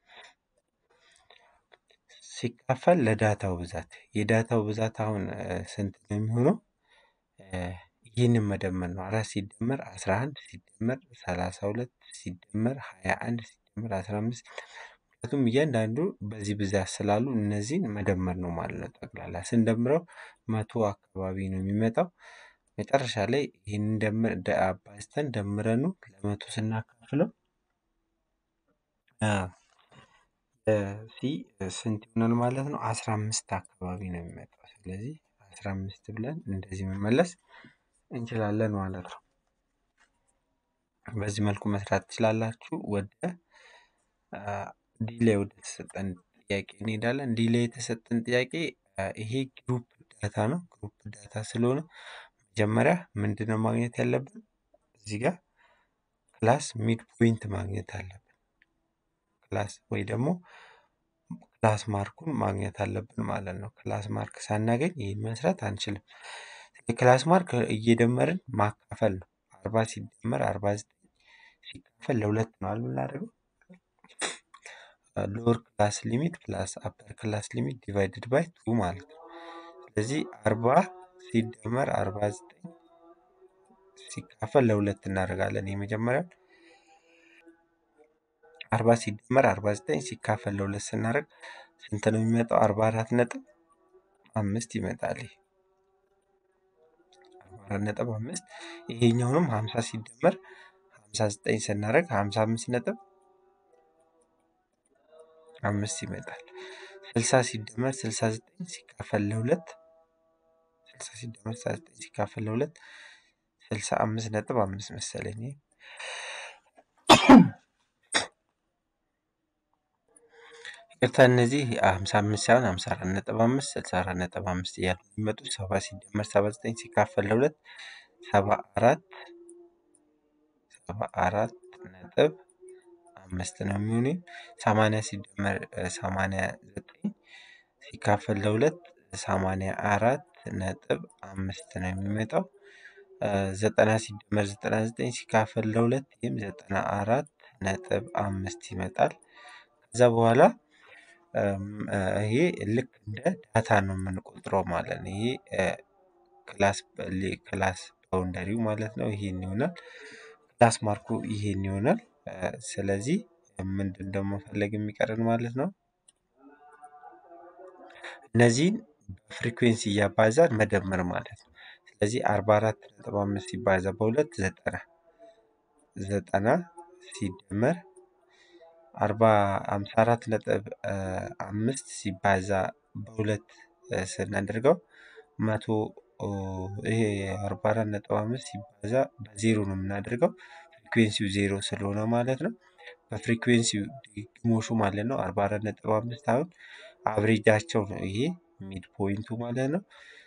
ሲካፈል ለዳታው ብዛት የዳታው ብዛት አሁን ስንት ነው የሚሆነው? ይህንን መደመር ነው። አራት ሲደመር አስራ አንድ ሲደመር ሰላሳ ሁለት ሲደመር ሀያ አንድ ሲደመር አስራ አምስት ምክንያቱም እያንዳንዱ በዚህ ብዛት ስላሉ እነዚህን መደመር ነው ማለት ነው። ጠቅላላ ስንደምረው መቶ አካባቢ ነው የሚመጣው። መጨረሻ ላይ ይህንን ደምር አባዝተን ደምረኑ ለመቶ ስናካፍለው ሲ ስንት ይሆናል ማለት ነው? አስራ አምስት አካባቢ ነው የሚመጣው። ስለዚህ አስራ አምስት ብለን እንደዚህ መመለስ እንችላለን ማለት ነው። በዚህ መልኩ መስራት ትችላላችሁ። ወደ ዲ ላይ ወደ ተሰጠን ጥያቄ እንሄዳለን። ዲ ላይ የተሰጠን ጥያቄ ይሄ ግሩፕ ዳታ ነው። ግሩፕ ዳታ ስለሆነ መጀመሪያ ምንድነው ማግኘት ያለብን? እዚህ ጋር ክላስ ሚድ ፖይንት ማግኘት አለብን። ክላስ ወይ ደግሞ ክላስ ማርኩን ማግኘት አለብን ማለት ነው። ክላስ ማርክ ሳናገኝ ይህን መስራት አንችልም። የክላስ ማርክ እየደመርን ማካፈል ነው። አርባ ሲደመር አርባ ዘጠኝ ሲካፈል ለሁለት ነው የምናደርገው። ሎወር ክላስ ሊሚት ፕላስ አፐር ክላስ ሊሚት ዲቫይድድ ባይ ቱ ማለት ነው። ስለዚህ አርባ ሲደመር አርባ ዘጠኝ ሲካፈል ለሁለት እናደርጋለን። የመጀመሪያው አርባ ሲደመር አርባ ዘጠኝ ሲካፈል ለሁለት ስናደርግ ስንት ነው የሚመጣው? አርባ አራት ነጥብ አምስት ይመጣል። ይሄ አርባ አራት ነጥብ አምስት ይሄኛውንም ሀምሳ ሲደመር ሀምሳ ዘጠኝ ስናደርግ ሀምሳ አምስት ነጥብ አምስት ይመጣል። ስልሳ ሲደመር ስልሳ ዘጠኝ ሲካፈል ለሁለት ስልሳ ሲደመር ስልሳ ዘጠኝ ሲካፈል ለሁለት ስልሳ አምስት ነጥብ አምስት መሰለኝ። ይሄ ይቅርታ እነዚህ ሀምሳ አምስት ሳይሆን ሀምሳ አራት ነጥብ አምስት ስልሳ አራት ነጥብ አምስት እያሉ የሚመጡት ሰባ ሲደመር ሰባ ዘጠኝ ሲካፈል ለሁለት ሰባ አራት ሰባ አራት ነጥብ አምስት ነው የሚሆነው። ሰማንያ ሲደመር ሰማንያ ዘጠኝ ሲካፈል ለሁለት ሰማንያ አራት ነጥብ አምስት ነው የሚመጣው። ዘጠና ሲደመር ዘጠና ዘጠኝ ሲካፈል ለሁለት ይህም ዘጠና አራት ነጥብ አምስት ይመጣል። ከዛ በኋላ ይሄ ልክ እንደ ዳታ ነው የምንቆጥረው ማለት ነው። ይሄ ክላስ ክላስ ባውንደሪው ማለት ነው። ይሄን ይሆናል። ክላስ ማርኩ ይሄን ይሆናል። ስለዚህ ምንድን ደግሞ መፈለግ የሚቀረን ማለት ነው? እነዚህን በፍሪኩዌንሲ እያባዛን መደመር ማለት ነው። ስለዚህ አርባ አራት ነጥብ አምስት ሲባዛ በሁለት ዘጠና ዘጠና ሲደመር አርባ ሃምሳ አራት ነጥብ አምስት ሲባዛ በሁለት ስናደርገው መቶ ይሄ አርባ አራት ነጥብ አምስት ሲባዛ በዜሮ ነው የምናደርገው ፍሪኩዌንሲው ዜሮ ስለሆነ ማለት ነው። በፍሪኩዌንሲው ድግግሞሹ ማለት ነው አርባ አራት ነጥብ አምስት አሁን አብሬጃቸው ነው ይሄ ሚድ ፖይንቱ ማለት ነው።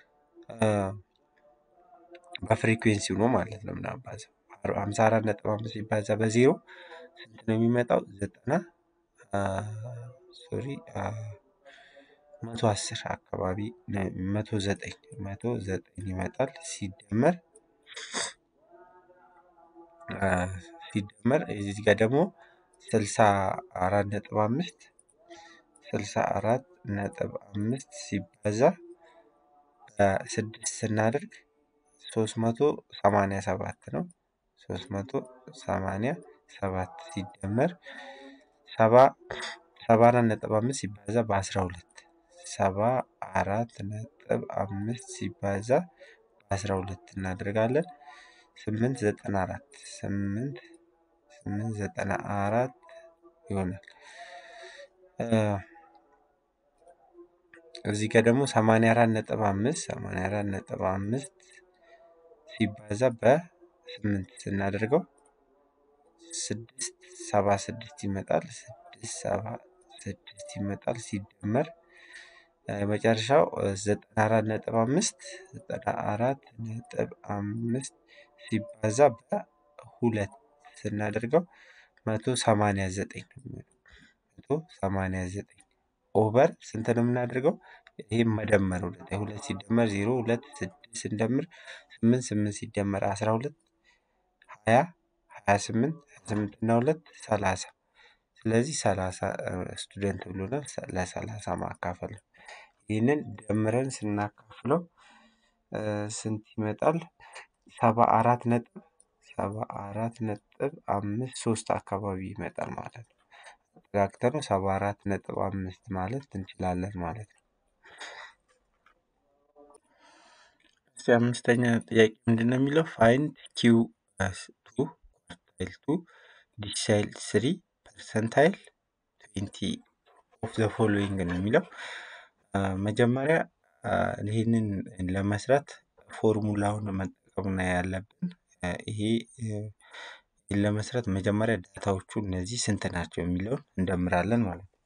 በፍሪኩዌንሲው ነው ማለት ነው ምናባዛው ሀምሳ አራት ነጥብ አምስት ሲባዛ በዜሮ ስንት ነው የሚመጣው? ዘጠና ሶሪ መቶ አስር አካባቢ መቶ ዘጠኝ መቶ ዘጠኝ ይመጣል ሲደመር ሲደመር እዚህ ጋር ደግሞ ስልሳ አራት ነጥብ አምስት ስልሳ አራት ነጥብ አምስት ሲባዛ በስድስት ስናደርግ ሶስት መቶ ሰማንያ ሰባት ነው። ሶስት መቶ ሰማንያ ሰባት ሲደመር ሰባ ሰባ አራት ነጥብ አምስት ሲባዛ በአስራ ሁለት ሰባ አራት ነጥብ አምስት ሲባዛ በአስራ ሁለት እናደርጋለን ስምንት ዘጠና አራት ስምንት ስምንት ዘጠና አራት ይሆናል። እዚህ ጋር ደግሞ ሰማንያ አራት ነጥብ አምስት ሰማንያ አራት ነጥብ አምስት ሲባዛ በስምንት ስናደርገው ስድስት ሰባ ስድስት ይመጣል። ስድስት ሰባ ስድስት ይመጣል ሲደመር መጨረሻው ዘጠና አራት ነጥብ አምስት ዘጠና አራት ነጥብ አምስት ሲባዛ በሁለት ስናደርገው መቶ ሰማንያ ዘጠኝ ነው የሚሆነው። መቶ ሰማንያ ዘጠኝ ኦቨር ስንት ነው የምናደርገው? ይህም መደመር ሁለት ሁለት ሲደመር ዜሮ ሁለት ስድስት ስንደምር ስምንት ስምንት ሲደመር አስራ ሁለት ሀያ ሀያ ስምንት ሀያ ስምንት እና ሁለት ሰላሳ ስለዚህ ሰላሳ ስቱደንት ብሎናል። ለሰላሳ ማካፈል ነው። ይህንን ደምረን ስናካፍለው ስንት ይመጣል? ሰባ አራት ነጥብ ሰባ አራት ነጥብ አምስት ሶስት አካባቢ ይመጣል ማለት ነው። አጠጋግተነው ሰባ አራት ነጥብ አምስት ማለት እንችላለን ማለት ነው። እስቲ አምስተኛ ጥያቄ ምንድን ነው የሚለው? ፋይንድ ኪው ቱ ኳርታይል ቱ ዲሳይል ስሪ ፐርሰንታይል ትዌንቲ ኦፍ ዘ ፎሎዊንግ ነው የሚለው። መጀመሪያ ይህንን ለመስራት ፎርሙላውን መጠቀም ነው ያለብን። ይሄ ይህን ለመስራት መጀመሪያ ዳታዎቹ እነዚህ ስንት ናቸው የሚለውን እንደምራለን ማለት ነው።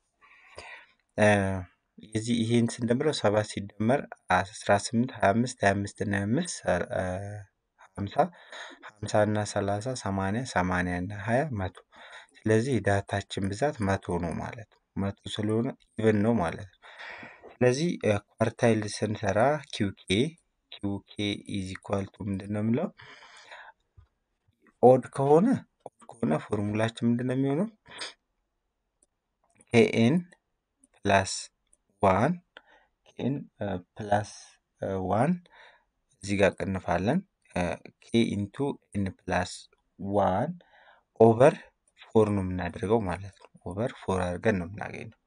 የዚህ ይሄን ስንደምረው ሰባት ሲደመር አስራ ስምንት ሀያ አምስት ሀያ አምስት እና ሀያ አምስት ሀምሳ ሀምሳ እና ሰላሳ ሰማንያ ሰማንያ እና ሀያ መቶ ስለዚህ የዳታችን ብዛት መቶ ነው ማለት ነው። መቶ ስለሆነ ኢቨን ነው ማለት ነው። ስለዚህ ኳርታይል ስንሰራ ኪውኬ ኪውኬ ኢዝ ኢኳል ቱ ምንድን ነው የምለው ኦድ ከሆነ ኦድ ከሆነ ፎርሙላችን ምንድን ነው የሚሆነው ኬኤን ፕላስ ዋን ኬኤን ፕላስ ዋን እዚህ ጋር ቅንፋለን ኬ ኢንቱ ኤን ፕላስ ዋን ኦቨር ፎር ነው የምናደርገው ማለት ነው። ኦቨር ፎር አድርገን ነው የምናገኘው።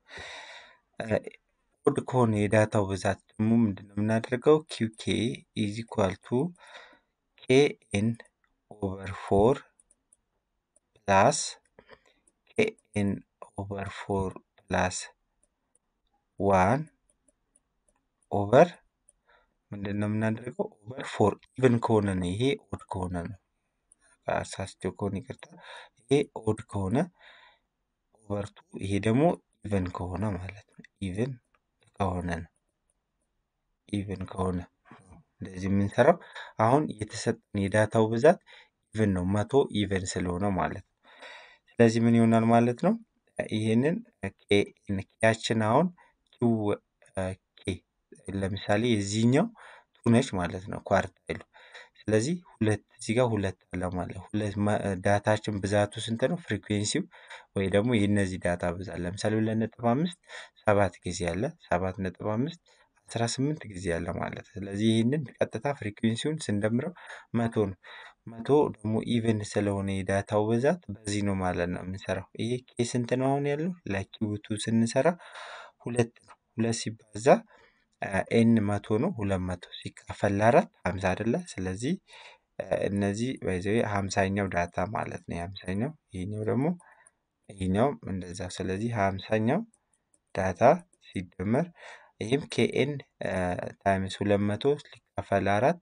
ኦድ ከሆነ የዳታው ብዛት ደግሞ ምንድን ነው የምናደርገው? ኪውኬ ኢዝ ኢኳል ቱ ኬኤን ኦቨር ፎር ፕላስ ኬኤን ኦቨር ፎር ፕላስ ዋን ኦቨር ምንድን ነው የምናደርገው? ኦቨር ፎር ኢቭን ከሆነ ነው። ይሄ ኦድ ከሆነ ነው። አሳስቸው ከሆነ ይቅርታ። ይሄ ኦድ ከሆነ ኦቨር ቱ፣ ይሄ ደግሞ ኢቭን ከሆነ ማለት ነው። ኢቭን ከሆነ ነው። ኢቭን ከሆነ እንደዚህ የምንሰራው አሁን የተሰጠን የዳታው ብዛት ኢቭን ነው። መቶ ኢቭን ስለሆነ ማለት ነው። ስለዚህ ምን ይሆናል ማለት ነው? ይህንን ኬያችን አሁን ኪው ኬ ለምሳሌ የዚህኛው ቱ ነች ማለት ነው ኳርታይሉ። ስለዚህ ሁለት እዚህ ጋር ሁለት አለ ማለት ነው። ሁለት ዳታችን ብዛቱ ስንት ነው? ፍሪኩዌንሲው ወይ ደግሞ የእነዚህ ዳታ ብዛት ለምሳሌ ሁለት ነጥብ አምስት ሰባት ጊዜ አለ። ሰባት ነጥብ አምስት አስራ ስምንት ጊዜ አለ ማለት ነው። ስለዚህ ይህንን ቀጥታ ፍሪኩዌንሲውን ስንደምረው መቶ ነው። መቶ ደግሞ ኢቨን ስለሆነ የዳታው ብዛት በዚህ ነው ማለት ነው የምንሰራው። ይሄ ኬ ስንት ነው አሁን ያለው? ለኪውቱ ስንሰራ ሁለት ነው። ሁለት ሲባዛ ኤን መቶ ነው። ሁለት መቶ ሲካፈል ለአራት ሀምሳ አይደለ? ስለዚህ እነዚህ በዚ ሀምሳኛው ዳታ ማለት ነው። የሀምሳኛው ይሄኛው ደግሞ ይሄኛውም እንደዛ። ስለዚህ ሀምሳኛው ዳታ ሲደመር ይህም ኬኤን ታይምስ ሁለት መቶ ሊካፈል አራት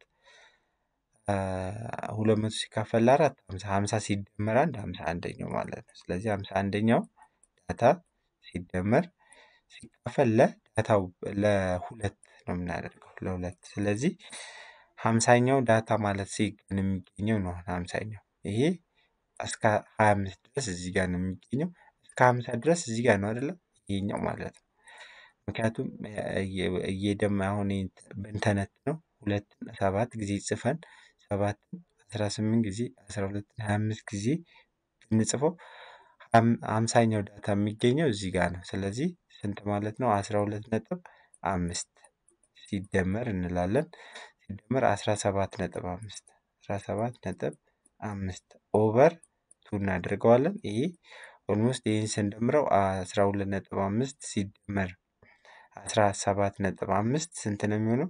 ሁለት መቶ ሲካፈል ለአራት ሀምሳ ሀምሳ ሲደመር አንድ ሀምሳ አንደኛው ማለት ነው። ስለዚህ ሀምሳ አንደኛው ዳታ ሲደመር ሲካፈል ለዳታው ለሁለት ነው የምናደርገው ለሁለት። ስለዚህ ሀምሳኛው ዳታ ማለት ሲገን የሚገኘው ነው። ሀምሳኛው ይሄ እስከ ሀያ አምስት ድረስ እዚህ ጋር ነው የሚገኘው። እስከ ሀምሳ ድረስ እዚህ ጋር ነው አይደለም ይሄኛው ማለት ነው። ምክንያቱም እየደማ አሁን ብንተነት ነው ሁለት ሰባት ጊዜ ጽፈን ሰባትን አስራ ስምንት ጊዜ አስራ ሁለትን ሀያ አምስት ጊዜ ብንጽፈው ሀምሳኛው ዳታ የሚገኘው እዚህ ጋር ነው። ስለዚህ ስንት ማለት ነው? አስራ ሁለት ነጥብ አምስት ሲደመር እንላለን ሲደመር አስራ ሰባት ነጥብ አምስት አስራ ሰባት ነጥብ አምስት ኦቨር ቱ እናደርገዋለን። ይሄ ኦልሞስት ይህን ስንደምረው አስራ ሁለት ነጥብ አምስት ሲደመር አስራ ሰባት ነጥብ አምስት ስንት ነው የሚሆነው?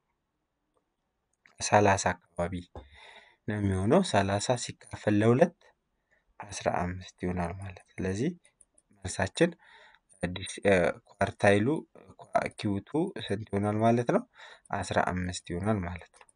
ሰላሳ አካባቢ ነው የሚሆነው። ሰላሳ ሲካፈል ለሁለት አስራ አምስት ይሆናል ማለት ስለዚህ መልሳችን ኳርታይሉ ኪውቱ ስንት ይሆናል ማለት ነው? አስራ አምስት ይሆናል ማለት ነው።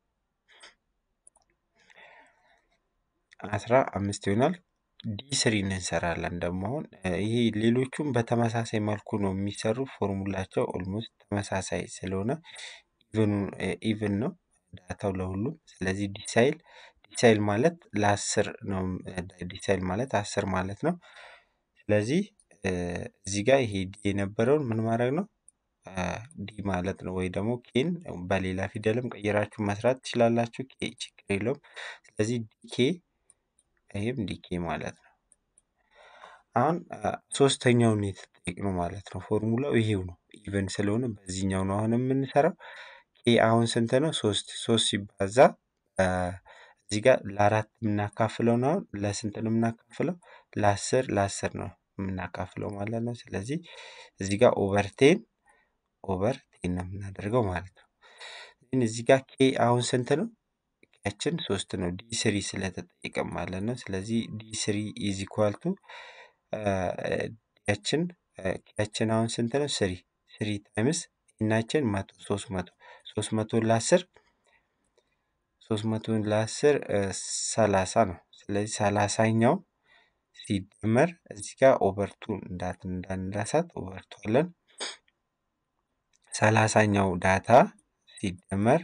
አስራ አምስት ይሆናል። ዲ ስሪን እንሰራለን ደግሞ አሁን ይሄ ሌሎቹም በተመሳሳይ መልኩ ነው የሚሰሩ ፎርሙላቸው ኦልሞስት ተመሳሳይ ስለሆነ ኢቭን ነው ዳታው ለሁሉም። ስለዚህ ዲሳይል ዲሳይል ማለት ለአስር ነው። ዲሳይል ማለት አስር ማለት ነው። ስለዚህ እዚህ ጋር ይሄ ዲ የነበረውን ምን ማድረግ ነው? ዲ ማለት ነው። ወይ ደግሞ ኬን በሌላ ፊደልም ቀይራችሁ መስራት ትችላላችሁ። ኬ ችግር የለውም። ስለዚህ ዲኬ ይህም ዲኬ ማለት ነው። አሁን ሶስተኛውን የተጠየቅነው ማለት ነው። ፎርሙላው ይሄው ነው። ኢቨን ስለሆነ በዚህኛው ነው አሁን የምንሰራው። ኬ አሁን ስንት ነው? ሶስት ሶስት ሲባዛ እዚህ ጋር ለአራት የምናካፍለው ነው። አሁን ለስንት ነው የምናካፍለው? ለአስር ለአስር ነው የምናካፍለው ማለት ነው። ስለዚህ እዚህ ጋር ኦቨር ቴን ኦቨር ቴን ነው የምናደርገው ማለት ነው። ግን እዚህ ጋር ኬ አሁን ስንት ነው? ኬያችን ሶስት ነው። ዲ ስሪ ስለተጠየቀ ማለት ነው። ስለዚህ ዲ ስሪ ኢዝ ኢኳል ቱ ዲያችን ኬያችን አሁን ስንት ነው? ስሪ ስሪ ታይምስ ኢናችን መቶ ሶስት መቶ ሶስት መቶ ለአስር ሶስት መቶን ለአስር ሰላሳ ነው። ስለዚህ ሰላሳኛው ሲደመር እዚህ ጋር ኦቨርቱ እንዳት እንዳንረሳት ኦቨርቱ አለን። ሰላሳኛው ዳታ ሲደመር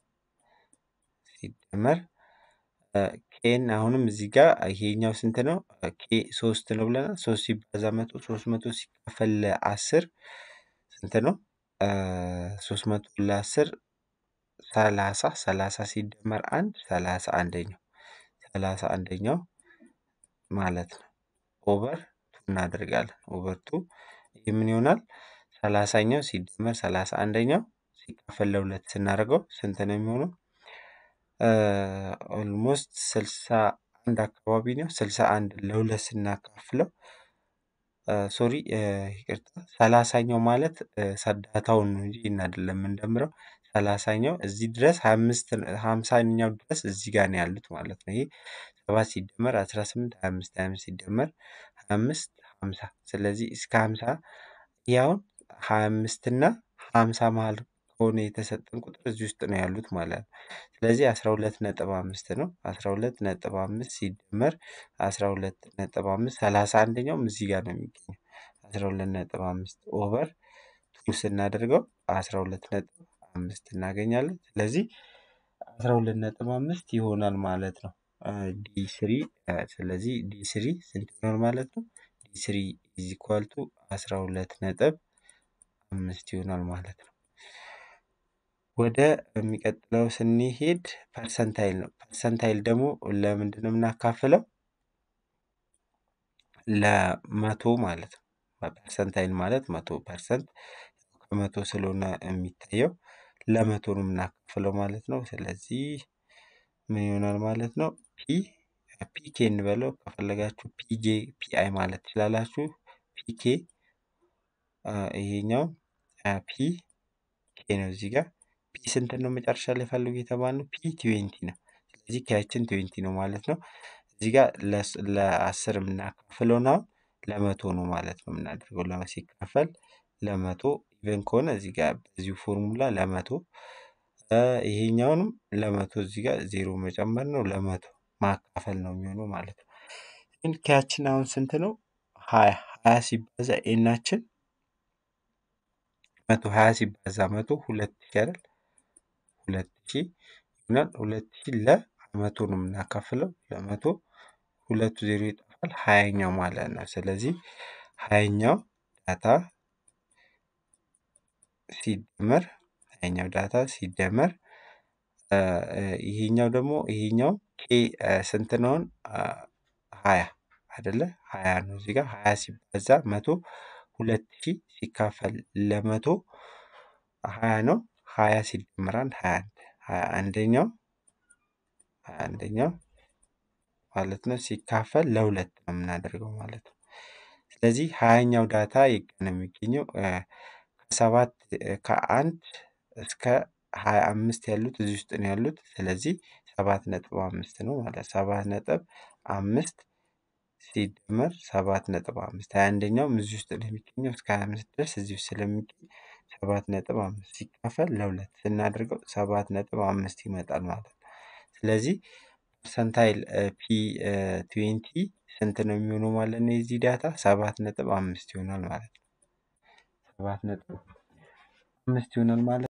ሲደመር ኬን አሁንም እዚህ ጋር ይሄኛው ስንት ነው? ኬ ሶስት ነው ብለናል። ሶስት ሲባዛ መቶ ሶስት መቶ ሲካፈል ለአስር ስንት ነው? ሶስት መቶ ለአስር ሰላሳ ሰላሳ ሲደመር አንድ ሰላሳ አንደኛው ሰላሳ አንደኛው ማለት ነው። ኦቨር ቱ እናደርጋለን። ኦቨር ቱ ይህ ምን ይሆናል? ሰላሳኛው ሲደመር ሰላሳ አንደኛው ሲካፈል ለሁለት ስናደርገው ስንት ነው የሚሆነው? ኦልሞስት ስልሳ አንድ አካባቢ ነው። ስልሳ አንድ ለሁለት ስናካፍለው ሶሪ ይቅርታ ሰላሳኛው ማለት ዳታውን ነው እንጂ ይህን አይደለም የምንደምረው። ሰላሳኛው እዚህ ድረስ ሀያ አምስት ሀምሳኛው ድረስ እዚህ ጋር ነው ያሉት ማለት ነው። ይሄ ሰባት ሲደመር አስራ ስምንት ሀያ አምስት ሀያ አምስት ሲደመር ሀያ አምስት ሀምሳ ስለዚህ እስከ ሀምሳ ይህ አሁን ሀያ አምስት እና ሀምሳ መሀል ከሆነ የተሰጠን ቁጥር እዚህ ውስጥ ነው ያሉት ማለት ነው። ስለዚህ አስራ ሁለት ነጥብ አምስት ነው። አስራ ሁለት ነጥብ አምስት ሲደመር አስራ ሁለት ነጥብ አምስት ሰላሳ አንደኛውም እዚህ ጋር ነው የሚገኘው። አስራ ሁለት ነጥብ አምስት ኦቨር ቱ ስናደርገው አስራ ሁለት ነጥብ አምስት እናገኛለን። ስለዚህ አስራ ሁለት ነጥብ አምስት ይሆናል ማለት ነው። ዲ ስሪ ስለዚህ ዲ ስሪ ስንት ይሆናል ማለት ነው? ዲ ስሪ ኢዝ ኢኳል ቱ አስራ ሁለት ነጥብ አምስት ይሆናል ማለት ነው። ወደ የሚቀጥለው ስንሄድ ፐርሰንታይል ነው። ፐርሰንታይል ደግሞ ለምንድን ነው የምናካፍለው? ለመቶ ማለት ነው። ፐርሰንታይል ማለት መቶ ፐርሰንት ከመቶ ስለሆነ የሚታየው ለመቶ ነው የምናካፍለው ማለት ነው። ስለዚህ ምን ይሆናል ማለት ነው? ፒ ፒኬ እንበለው ከፈለጋችሁ ፒጄ ፒአይ ማለት ትችላላችሁ። ፒኬ ይሄኛው ፒ ኬ ነው እዚህ ጋር ፒ ስንት ነው መጨረሻ ላይ ፈልጉ የተባልነው ፒ ትዌንቲ ነው። ስለዚህ ኬያችን ትዌንቲ ነው ማለት ነው። እዚህ ጋር ለአስር የምናካፍለው ነው ለመቶ ነው ማለት ነው የምናደርገው ለመ ሲካፈል ለመቶ ኢቨን ከሆነ እዚህ ጋር በዚሁ ፎርሙላ ለመቶ ይሄኛውንም ለመቶ እዚህ ጋር ዜሮ መጨመር ነው ለመቶ ማካፈል ነው የሚሆነው ማለት ነው። ግን ኬያችን አሁን ስንት ነው? ሀያ ሀያ ሲባዛ ኤናችን መቶ ሀያ ሲባዛ መቶ ሁለት ሺህ አይደል? ሁለት ሺህ ይሆናል። ሁለት ሺህ ለመቶ ነው የምናካፍለው ለመቶ ሁለቱ ዜሮ ይጠፋል ሀያኛው ማለት ነው። ስለዚህ ሀያኛው ዳታ ሲደመር ሀያኛው ዳታ ሲደመር ይሄኛው ደግሞ ይሄኛው ኬ ስንት ነው? ሀያ አይደለ? ሀያ ነው እዚህ ጋር ሀያ ሲባዛ መቶ ሁለት ሺህ ሲካፈል ለመቶ ሀያ ነው። ሀያ ሲደመር አንድ ሀያ አንድ ሀያ አንደኛው ሀያ አንደኛው ማለት ነው ሲካፈል ለሁለት ነው የምናደርገው ማለት ነው። ስለዚህ ሀያኛው ዳታ የት ነው የሚገኘው? ከሰባት ከአንድ እስከ ሀያ አምስት ያሉት እዚህ ውስጥ ነው ያሉት። ስለዚህ ሰባት ነጥብ አምስት ነው ማለት ሰባት ነጥብ አምስት ሲደመር ሰባት ነጥብ አምስት ሀያ አንደኛውም እዚህ ውስጥ ነው የሚገኘው እስከ ሀያ አምስት ድረስ እዚህ ውስጥ ስለሚገኝ ሰባት ነጥብ አምስት ሲካፈል ለሁለት ስናደርገው ሰባት ነጥብ አምስት ይመጣል ማለት ነው። ስለዚህ ፐርሰንታይል ፒ ትዌንቲ ስንት ነው የሚሆነው ማለት ነው? የዚህ ዳታ ሰባት ነጥብ አምስት ይሆናል ማለት ነው። ሰባት ነጥብ አምስት ይሆናል ማለት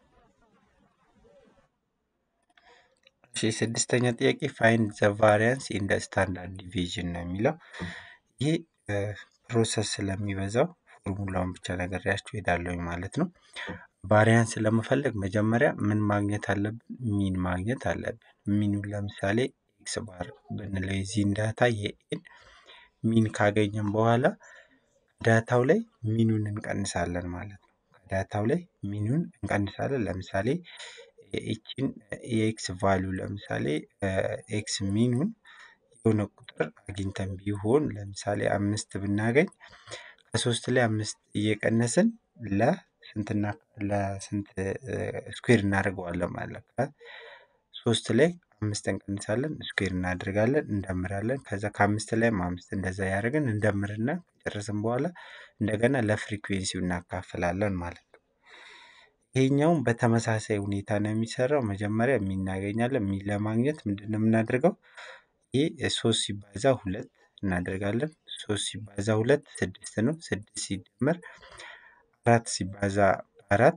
እሺ ስድስተኛ ጥያቄ ፋይንድ ዘ ቫሪያንስ ኢን ዘ ስታንዳርድ ዲቪዥን ነው የሚለው። ይህ ፕሮሰስ ስለሚበዛው ፎርሙላውን ብቻ ነግሬያችሁ እሄዳለሁኝ ማለት ነው። ቫሪያንስ ለመፈለግ መጀመሪያ ምን ማግኘት አለብን? ሚን ማግኘት አለብን። ሚኑን ለምሳሌ ኤክስ ባር ብንለው የዚህን ዳታ የኤን ሚን ካገኘን በኋላ ዳታው ላይ ሚኑን እንቀንሳለን ማለት ነው። ከዳታው ላይ ሚኑን እንቀንሳለን። ለምሳሌ ይቺን የኤክስ ቫሊዩ ለምሳሌ ኤክስ ሚኑን የሆነ ቁጥር አግኝተን ቢሆን ለምሳሌ አምስት ብናገኝ ከሶስት ላይ አምስት እየቀነስን ለስንትና ለስንት ስኩዌር እናደርገዋለን ማለት ነው። ሶስት ላይ አምስት እንቀንሳለን ስኩዌር እናደርጋለን እንደምራለን ከዛ ከአምስት ላይም አምስት እንደዛ ያደረግን እንደምርና ከጨረስን በኋላ እንደገና ለፍሪኩዌንሲው እናካፍላለን ማለት ነው። ይሄኛውም በተመሳሳይ ሁኔታ ነው የሚሰራው። መጀመሪያ ሚን እናገኛለን። ሚን ለማግኘት ምንድን ነው የምናደርገው? ይህ ሶስት ሲባዛ ሁለት እናደርጋለን። ሶስት ሲባዛ ሁለት ስድስት ነው። ስድስት ሲደመር አራት ሲባዛ አራት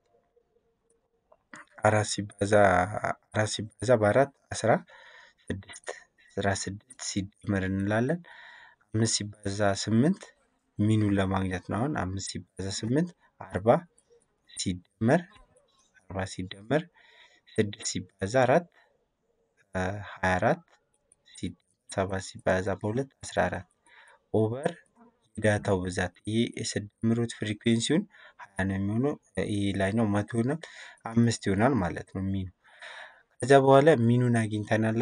አራት ሲባዛ አራት ሲባዛ በአራት አስራ ስድስት አስራ ስድስት ሲደመር እንላለን። አምስት ሲባዛ ስምንት ሚኑን ለማግኘት ነው። አሁን አምስት ሲባዛ ስምንት አርባ ሲደመር አርባ ሲደመር ስድስት ሲባዛ አራት ሀያ አራት ሰባት ሲባዛ በሁለት አስራ አራት ኦቨር የዳታው ብዛት ይሄ የስድምሩት ፍሪኩዌንሲውን ሀያ ነው የሚሆነው። ይሄ ላይ ነው መቶ ይሆናል አምስት ይሆናል ማለት ነው ሚኑ። ከዛ በኋላ ሚኑን አግኝተናል። አሁን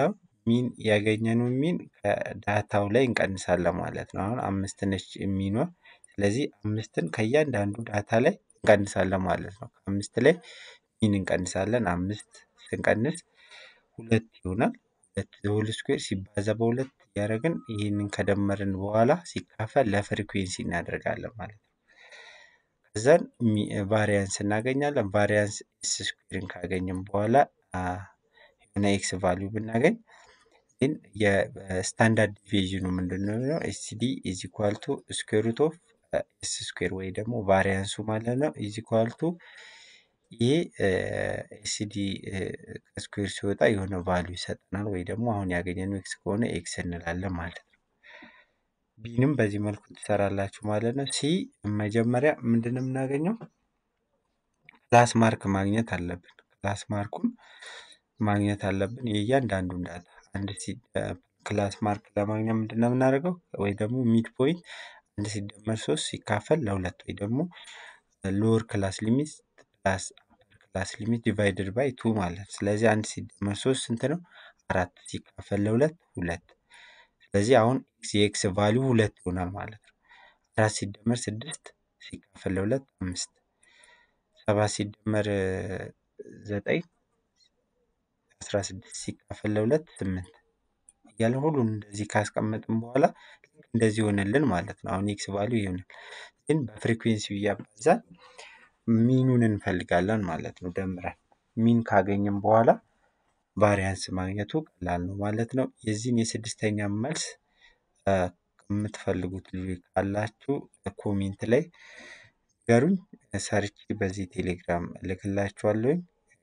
ሚን ያገኘነው ሚን ከዳታው ላይ እንቀንሳለን ማለት ነው። አሁን አምስት ነች ሚኗ። ስለዚህ አምስትን ከእያንዳንዱ ዳታ ላይ እንቀንሳለን ማለት ነው። ከአምስት ላይ ሚን እንቀንሳለን። አምስት ስንቀንስ ሁለት ይሆናል። ሁለት ሆል ስኩዌር ሲባዛ በሁለት እያደረግን ይህንን ከደመርን በኋላ ሲካፈል ለፍሪኩዌንሲ እናደርጋለን ማለት ነው። ከዛን ቫሪያንስ እናገኛለን። ቫሪያንስ ኤስ ስኩዌርን ካገኘን በኋላ የሆነ ኤክስ ቫሊዩ ብናገኝ ግን የስታንዳርድ ዲቪዥኑ ምንድን ነው? ኤስዲ ኢዝ ኢኳል ቱ ስኩዌር ሩት ኦፍ ኤስ ስኩዌር ወይ ደግሞ ቫሪያንሱ ማለት ነው ኢዝ ኢኳል ቱ ይሄ ኤስዲ ከስኩዌር ሲወጣ የሆነ ቫሊዩ ይሰጠናል ወይ ደግሞ አሁን ያገኘነው ኤክስ ከሆነ ኤክስ እንላለን ማለት ነው። ቢንም በዚህ መልኩ ትሰራላችሁ ማለት ነው። ሲ መጀመሪያ ምንድን ነው የምናገኘው? ክላስ ማርክ ማግኘት አለብን። ክላስ ማርኩን ማግኘት አለብን የእያንዳንዱን ዳታ አንድ ክላስ ማርክ ለማግኘት ምንድን ነው የምናደርገው? ወይ ደግሞ ሚድ ፖይንት አንድ ሲደመር ሶስት ሲካፈል ለሁለት ወይ ደግሞ ሎወር ክላስ ሊሚት ፕላስ አፐር ክላስ ሊሚት ዲቫይድድ ባይ ቱ ማለት ስለዚህ አንድ ሲደመር ሶስት ስንት ነው? አራት ሲካፈል ለሁለት ሁለት። ስለዚህ አሁን የኤክስ ቫሊዩ ሁለት ይሆናል ማለት ነው። አራት ሲደመር ስድስት ሲካፈል ለሁለት አምስት። ሰባት ሲደመር ዘጠኝ አስራ ስድስት ሲካፈል ለሁለት ስምንት እያለን ሁሉን እንደዚህ ካስቀመጥን በኋላ እንደዚህ ይሆንልን ማለት ነው። አሁን ኤክስ ቫሊዩ ይሆናል። ግን በፍሪኩዌንሲው እያባዛን ሚኑን እንፈልጋለን ማለት ነው። ደምረን ሚን ካገኘን በኋላ ቫሪያንስ ማግኘቱ ቀላል ነው ማለት ነው። የዚህን የስድስተኛ መልስ የምትፈልጉት ልጆች ካላችሁ ኮሜንት ላይ ንገሩኝ። ሰርቼ በዚህ ቴሌግራም እልክላችኋለሁኝ።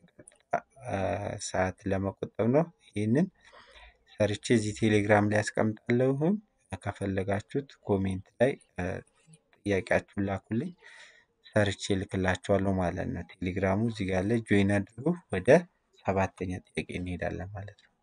ሰዓት ለመቆጠብ ነው። ይህንን ሰርቼ እዚህ ቴሌግራም ላይ ያስቀምጣለሁኝ። ከፈለጋችሁት ኮሜንት ላይ ጥያቄያችሁን ላኩልኝ። ሰርቼ እልክላችኋለሁ ማለት ነው። ቴሌግራሙ እዚህ ጋር ላይ ጆይን አድርጉ። ወደ ሰባተኛ ጥያቄ እንሄዳለን ማለት ነው።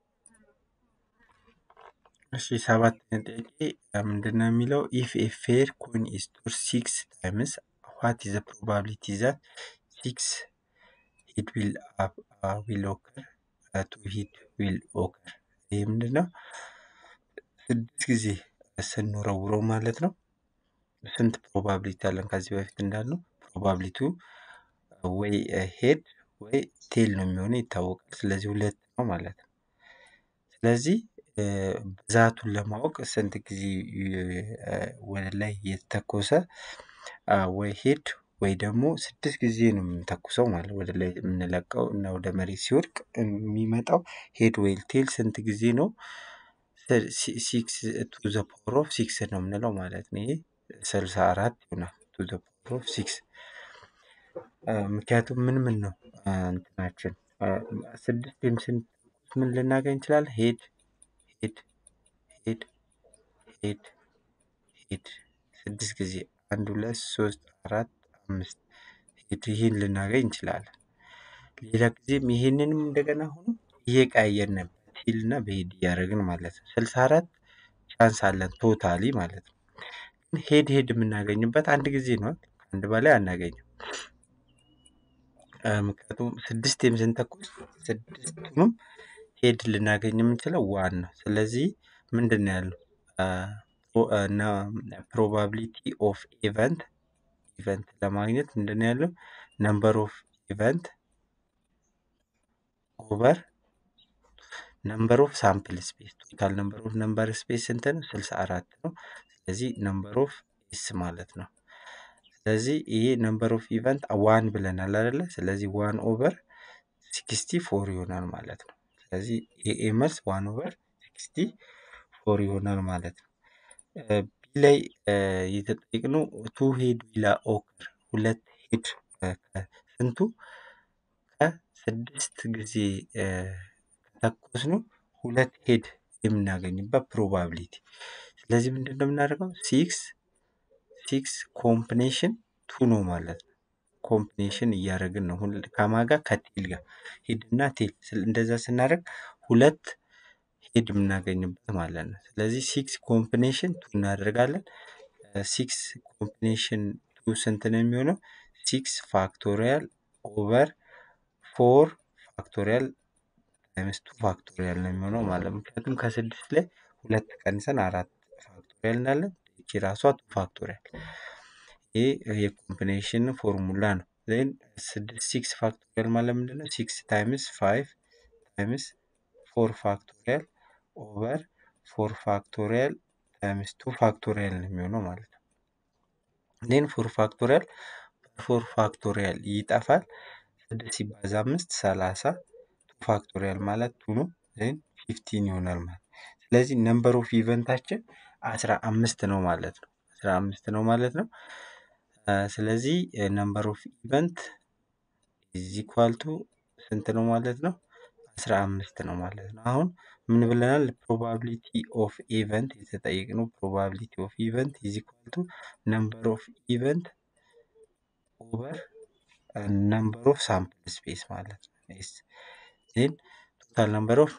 እሺ ሰባተኛ ጥያቄ ምንድን ነው የሚለው? ኢፍ ኤ ፌር ኮይን ኢዝ ቶርድ ሲክስ ታይምስ ዋት ኢዝ ፕሮባቢሊቲ ዛት ሲክስ ሂት ዊል ዊል ኦከር ቱ ሂት ዊል ኦከር። ይህ ምንድን ነው? ስድስት ጊዜ ስንወረውረው ማለት ነው ስንት ፕሮባቢሊቲ አለን? ከዚህ በፊት እንዳልነው ፕሮባቢሊቲው ወይ ሄድ ወይ ቴል ነው የሚሆነው ይታወቃል። ስለዚህ ሁለት ነው ማለት ነው። ስለዚህ ብዛቱን ለማወቅ ስንት ጊዜ ወደ ላይ የተተኮሰ ወይ ሄድ ወይ ደግሞ ስድስት ጊዜ ነው የምንተኩሰው ማለት ወደ ላይ የምንለቀው እና ወደ መሬት ሲወድቅ የሚመጣው ሄድ ወይ ቴል ስንት ጊዜ ነው? ሲክስ ቱ ዘ ፓወር ኦፍ ሲክስ ነው የምንለው ማለት ነው። ይሄ ስልሳ አራት ይሆናል ቱ ዘ ፓወር ኦፍ ሲክስ ምክንያቱም ምን ምን ነው እንትናችን ስድስትም ስንት ምን ልናገኝ እንችላለን? ሄድ ሄድ ሄድ ሄድ ሄድ ስድስት ጊዜ አንድ ሁለት ሶስት አራት አምስት ሄድ ይህን ልናገኝ እንችላለን። ሌላ ጊዜም ይሄንንም እንደገና ሆኖ እየቀያየርን በቴል እና በሄድ እያደረግን ማለት ነው። ስልሳ አራት ቻንስ አለን ቶታሊ ማለት ነው። ግን ሄድ ሄድ የምናገኝበት አንድ ጊዜ ነው። አንድ በላይ አናገኝም። ምክንያቱም ስድስቴም ስንተኩስ ስድስቱንም ሄድ ልናገኝ የምንችለው ዋን ነው። ስለዚህ ምንድን ነው ያለው ፕሮባቢሊቲ ኦፍ ኢቨንት ኢቨንት ለማግኘት ምንድን ነው ያለው ነምበር ኦፍ ኢቨንት ኦቨር ነምበር ኦፍ ሳምፕል ስፔስ ቶታል ነምበር ኦፍ ነምበር ስፔስ ስንት ነው? ስልሳ አራት ነው። ስለዚህ ነምበር ኦፍ ኤስ ማለት ነው። ስለዚህ ይሄ ነምበር ኦፍ ኢቨንት ዋን ብለናል አይደለ? ስለዚህ ዋን ኦቨር ሲክስቲ ፎር ይሆናል ማለት ነው። ስለዚህ ኤ መልስ ዋን ኦቨር ሲክስቲ ፎር ይሆናል ማለት ነው። ቢ ላይ የተጠየቅነው ቱ ሄድ ዊላ ኦከር ሁለት ሄድ ስንቱ ከስድስት ጊዜ ከተኮስነው ሁለት ሄድ የምናገኝበት ፕሮባቢሊቲ። ስለዚህ ምንድን ነው የምናደርገው? ሲክስ ሲክስ ኮምቢኔሽን ቱ ነው ማለት ነው። ኮምቢኔሽን እያደረግን ነው ከማጋ ከቴል ጋር ሄድ እና ቴል እንደዛ ስናደርግ ሁለት ሄድ የምናገኝበት ማለት ነው። ስለዚህ ሲክስ ኮምቢኔሽን ቱ እናደርጋለን። ሲክስ ኮምቢኔሽን ቱ ስንት ነው የሚሆነው? ሲክስ ፋክቶሪያል ኦቨር ፎር ፋክቶሪያል ታይምስ ቱ ፋክቶሪያል ነው የሚሆነው ማለት ነው። ምክንያቱም ከስድስት ላይ ሁለት ቀንሰን አራት ፋክቶሪያል እንዳለን ይቺ ራሷ ቱ ፋክቶሪያል ይህ የኮምቢኔሽን ፎርሙላ ነው። ዜን ስድስት ሲክስ ፋክቶሪያል ማለት ምንድን ነው? ሲክስ ታይምስ ፋይቭ ታይምስ ፎር ፋክቶሪያል ኦቨር ፎር ፋክቶሪያል ታይምስ ቱ ፋክቶሪያል ነው የሚሆነው ማለት ነው። ዜን ፎር ፋክቶሪያል ፎር ፋክቶሪያል ይጠፋል። ስድስት ሲባዛ አምስት ሰላሳ ቱ ፋክቶሪያል ማለት ቱ ነው። ዜን ፊፍቲን ይሆናል ማለት ስለዚህ ነምበር ኦፍ ኢቨንታችን አስራ አምስት ነው ማለት ነው። አስራ አምስት ነው ማለት ነው። ስለዚህ ነምበር ኦፍ ኢቨንት ኢዝ ኢኳል ቱ ስንት ነው ማለት ነው? አስራ አምስት ነው ማለት ነው። አሁን ምን ብለናል? ፕሮባቢሊቲ ኦፍ ኢቨንት የተጠየቅነው ፕሮባቢሊቲ ኦፍ ኢቨንት ኢዝ ኢኳል ቱ ነምበር ኦፍ ኢቨንት ኦቨር ነምበር ኦፍ ሳምፕል ስፔስ ማለት ነው። ዜን ቶታል ነምበር ኦፍ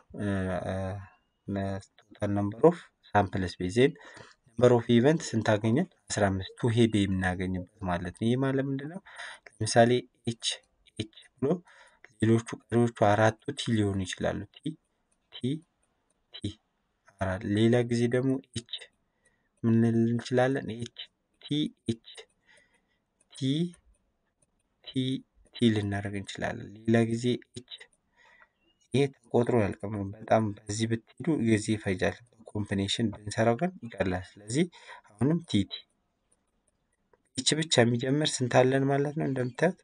ቶታል ነምበር ኦፍ ሳምፕል ስፔስ ዜን ነምበር ኦፍ ኢቨንት ስንት አገኘን? አስራ አምስት ቱ ሄድ የምናገኝበት ማለት ነው። ይህ ማለት ምንድን ነው? ለምሳሌ ኤች ኤች ብሎ ሌሎቹ ቀሪዎቹ አራቱ ቲ ሊሆኑ ይችላሉ። ቲ ቲ ቲ አራት ሌላ ጊዜ ደግሞ ኤች ምን ልንል እንችላለን? ኤች ቲ ኤች ቲ ቲ ቲ ልናደርግ እንችላለን። ሌላ ጊዜ ኤች ይሄ ተቆጥሮ ያልቅም። በጣም በዚህ ብትሄዱ ጊዜ ይፈጃል። ኮምቢኔሽን ብንሰራው ግን ይቀላል። ስለዚህ አሁንም ቲቲ ይች ብቻ የሚጀምር ስንት አለን ማለት ነው? እንደምታዩት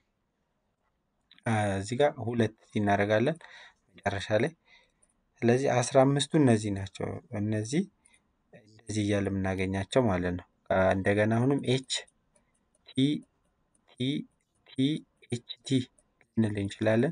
እዚህ ጋር ሁለት እናደርጋለን መጨረሻ ላይ። ስለዚህ አስራ አምስቱ እነዚህ ናቸው። እነዚህ እንደዚህ እያለ የምናገኛቸው ማለት ነው። እንደገና አሁንም ኤች ቲ ቲ ቲ ኤች ቲ ልንል እንችላለን።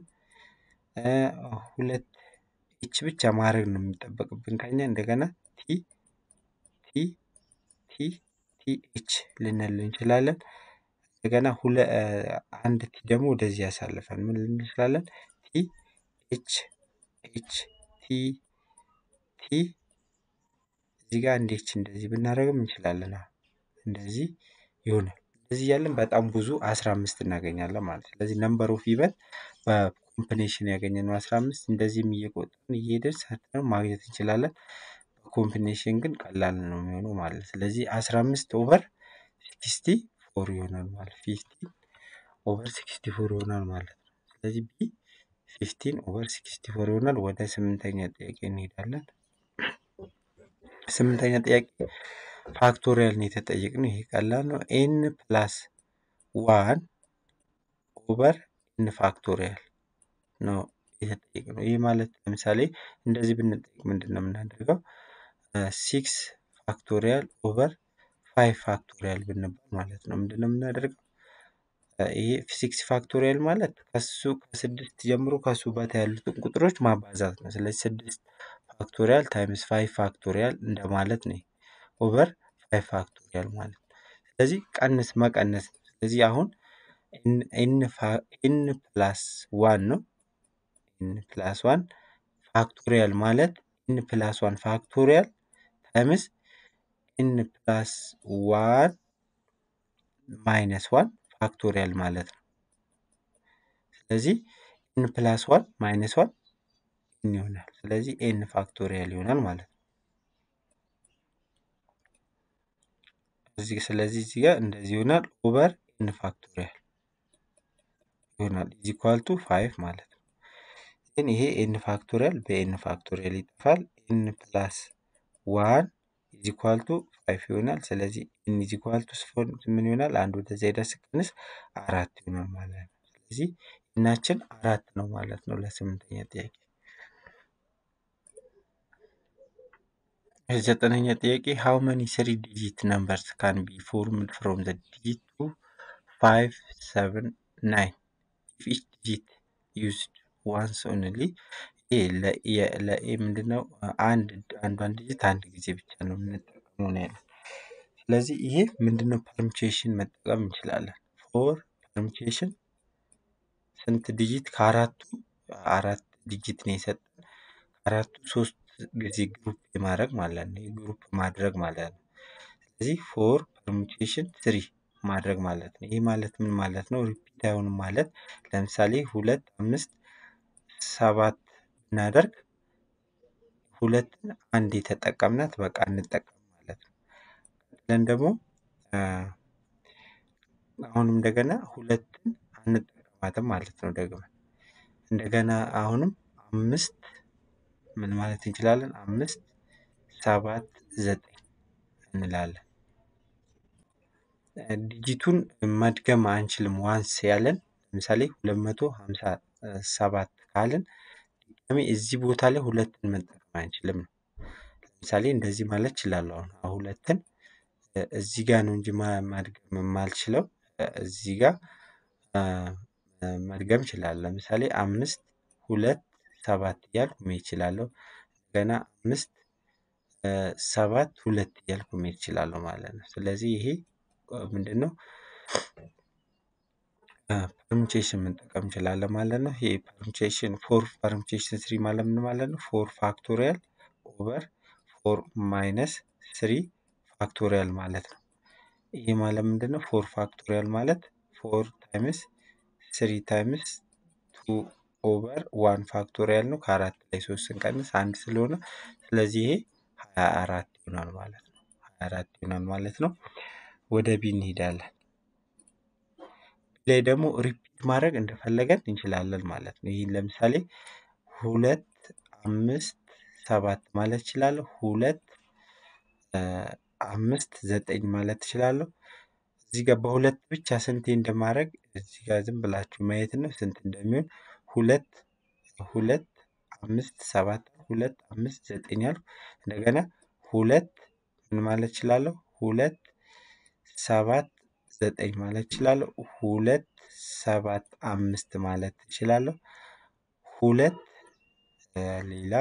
ሁለት ኤች ብቻ ማድረግ ነው የሚጠበቅብን ከኛ። እንደገና ቲ ቲ ቲ ቲ ኤች ልንል እንችላለን። እንደገና ሁለ አንድ ቲ ደግሞ ወደዚህ ያሳልፈን ምን ልንል እንችላለን? ቲ ኤች ኤች ቲ ቲ እዚህ ጋር አንድ ኤች እንደዚህ ብናደርግም እንችላለን። እንደዚህ ይሆናል። እንደዚህ እያለን በጣም ብዙ አስራ አምስት እናገኛለን ማለት ነው። ስለዚህ ነምበር ኦፍ ኢቨንት በኮምቢኔሽን ያገኘነው አስራ አምስት እንደዚህም እየቆጠርን እየሄድን ሰርተን ማግኘት እንችላለን። በኮምቢኔሽን ግን ቀላል ነው የሚሆነው ማለት ነው። ስለዚህ አስራ አምስት ኦቨር ሲክስቲ ፎር ይሆናል ማለት ፊፍቲን ኦቨር ሲክስቲ ፎር ይሆናል ማለት ነው። ስለዚህ ቢ ፊፍቲን ኦቨር ሲክስቲ ፎር ይሆናል። ወደ ስምንተኛ ጥያቄ እንሄዳለን። ስምንተኛ ጥያቄ ፋክቶሪያል ነው የተጠየቅነው። ይሄ ቀላል ነው። ኤን ፕላስ ዋን ኦቨር ኤን ፋክቶሪያል ነው የተጠየቅነው። ይህ ማለት ለምሳሌ እንደዚህ ብንጠይቅ ምንድን ነው የምናደርገው? ሲክስ ፋክቶሪያል ኦቨር ፋይቭ ፋክቶሪያል ብንባል ማለት ነው ምንድን ነው የምናደርገው? ይሄ ሲክስ ፋክቶሪያል ማለት ከሱ ከስድስት ጀምሮ ከሱ በታ ያሉትን ቁጥሮች ማባዛት ነው። ስለዚህ ስድስት ፋክቶሪያል ታይምስ ፋይቭ ፋክቶሪያል እንደማለት ነው። ኦቨር ፋይቭ ፋክቶሪያል ማለት ነው። ስለዚህ ቀንስ መቀነስ ነው። ስለዚህ አሁን ኤን ፕላስ ዋን ነው። ኤን ፕላስ ዋን ፋክቶሪያል ማለት ኤን ፕላስ ዋን ፋክቶሪያል ታይምስ ኤን ፕላስ ዋን ማይነስ ዋን ፋክቶሪያል ማለት ነው። ስለዚህ ኤን ፕላስ ዋን ማይነስ ዋን ኤን ይሆናል። ስለዚህ ኤን ፋክቶሪያል ይሆናል ማለት ነው። እዚህ ስለዚህ እዚህ ጋር እንደዚህ ይሆናል ኦቨር ኤን ፋክቶሪያል ይሆናል ኢዝ ኢኳል ቱ ፋይቭ ማለት ነው። ግን ይሄ ኤን ፋክቶሪያል በኤን ፋክቶሪያል ይጠፋል። ኤን ፕላስ ዋን ኢዝ ኢኳል ቱ ፋይቭ ይሆናል። ስለዚህ ኤን ኢዝ ኢኳል ቱ ምን ይሆናል? አንድ ወደዚያ ሄዳ ስቀንስ አራት ይሆናል ማለት ነው። ስለዚህ ኤናችን አራት ነው ማለት ነው ለስምንተኛ ጥያቄ። ዘጠነኛ ጥያቄ ሃው መኒ ስሪ ዲጂት ነምበርስ ካን ቢ ፎርምድ ፍሮም ዘ ዲጂት ቱ ፋይቭ ሰቨን ናይን ኢፍ ኢች ዲጂት ዩዝድ ዋንስ ኦንሊ ይሄ ለኤ ምንድን ነው? አንድ አንዷን ዲጂት አንድ ጊዜ ብቻ ነው የምንጠቀመው ነው ያለው። ስለዚህ ይሄ ምንድን ነው? ፐርሙቴሽን መጠቀም እንችላለን። ፎር ፐርሙቴሽን ስንት ዲጂት? ከአራቱ አራት ዲጂት ነው የሰጠን። ከአራቱ ሶስት ጊዜ ግሩፕ የማድረግ ማለት ነው። ግሩፕ ማድረግ ማለት ነው። ስለዚህ ፎር ፐርሙቴሽን ስሪ ማድረግ ማለት ነው። ይህ ማለት ምን ማለት ነው? ሪፒት አይሆንም ማለት ለምሳሌ ሁለት አምስት ሰባት እናደርግ ሁለትን አንድ የተጠቀምናት በቃ እንጠቀም ማለት ነው። ለን ደግሞ አሁንም እንደገና ሁለትን አንጠቀማትም ማለት ነው። ደግመን እንደገና አሁንም አምስት ምን ማለት እንችላለን? አምስት ሰባት ዘጠኝ እንላለን። ዲጂቱን መድገም አንችልም። ዋንስ ያለን ለምሳሌ ሁለት መቶ ሀምሳ ሰባት ካልን ድጋሜ እዚህ ቦታ ላይ ሁለትን መጠቀም አንችልም ነው። ለምሳሌ እንደዚህ ማለት እችላለሁ። አሁን ሁለትን እዚህ ጋር ነው እንጂ መድገም የማልችለው እዚህ ጋር መድገም እችላለሁ። ለምሳሌ አምስት ሁለት ሰባት እያልኩ መሄድ እችላለሁ። ገና አምስት ሰባት ሁለት እያልኩ መሄድ እችላለሁ ማለት ነው። ስለዚህ ይሄ ምንድን ነው? ፐርሙቴሽን መጠቀም እንችላለን ማለት ነው። ይሄ ፐርሙቴሽን ፎር ፐርሙቴሽን ስሪ ማለት ምን ማለት ነው? ፎር ፋክቶሪያል ኦቨር ፎር ማይነስ ስሪ ፋክቶሪያል ማለት ነው። ይሄ ማለት ምንድን ነው? ፎር ፋክቶሪያል ማለት ፎር ታይምስ ስሪ ታይምስ ቱ ኦቨር ዋን ፋክቶሪያል ነው። ከአራት ላይ ሶስት ስንቀንስ አንድ ስለሆነ ስለዚህ ይሄ ሀያ አራት ይሆናል ማለት ነው። ሀያ አራት ይሆናል ማለት ነው። ወደ ቢ እንሄዳለን። ላይ ደግሞ ሪፒት ማድረግ እንደፈለገን እንችላለን ማለት ነው። ይህን ለምሳሌ ሁለት አምስት ሰባት ማለት እችላለሁ። ሁለት አምስት ዘጠኝ ማለት እችላለሁ። እዚህ ጋር በሁለት ብቻ ስንቴ እንደማድረግ እዚህ ጋር ዝም ብላችሁ ማየት ነው ስንት እንደሚሆን ሁለት ሁለት አምስት ሰባት ሁለት አምስት ዘጠኝ አልኩ። እንደገና ሁለት ምን ማለት እችላለሁ? ሁለት ሰባት ዘጠኝ ማለት እችላለሁ። ሁለት ሰባት አምስት ማለት እችላለሁ። ሁለት ሌላ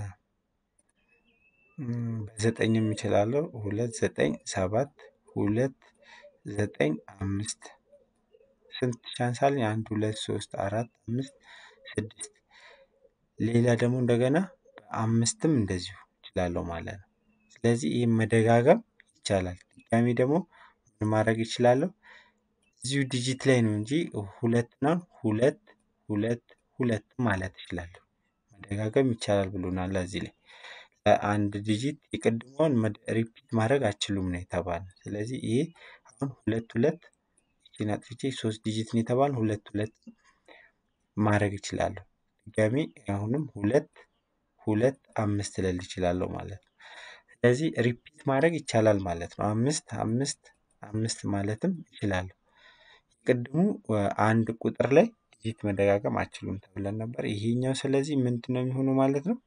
በዘጠኝም እችላለሁ። ሁለት ዘጠኝ ሰባት ሁለት ዘጠኝ አምስት ስንት ቻንስ አለኝ? አንድ ሁለት ሶስት አራት አምስት ስድስት ሌላ ደግሞ እንደገና በአምስትም እንደዚሁ እችላለሁ ማለት ነው። ስለዚህ ይህን መደጋገም ይቻላል። ድጋሚ ደግሞ ምን ማድረግ እችላለሁ? እዚሁ ዲጂት ላይ ነው እንጂ ሁለት ነው ሁለት ሁለት ሁለት ማለት እችላለሁ። መደጋገም ይቻላል ብሎናል እዚህ ላይ አንድ ዲጂት የቅድሟን ሪፒት ማድረግ አትችሉም ነው የተባልነው። ስለዚህ ይሄ አሁን ሁለት ሁለት ይቺን አጥፍቼ ሶስት ዲጂት ነው የተባልነው ሁለት ሁለት ማድረግ እችላለሁ። ድጋሚ አሁንም ሁለት ሁለት አምስት ልል እችላለሁ ማለት ነው። ስለዚህ ሪፒት ማድረግ ይቻላል ማለት ነው። አምስት አምስት አምስት ማለትም እችላለሁ። ቅድሙ አንድ ቁጥር ላይ ዲጂት መደጋገም አትችሉም ተብለን ነበር። ይሄኛው ስለዚህ ምንድን ነው የሚሆነው ማለት ነው?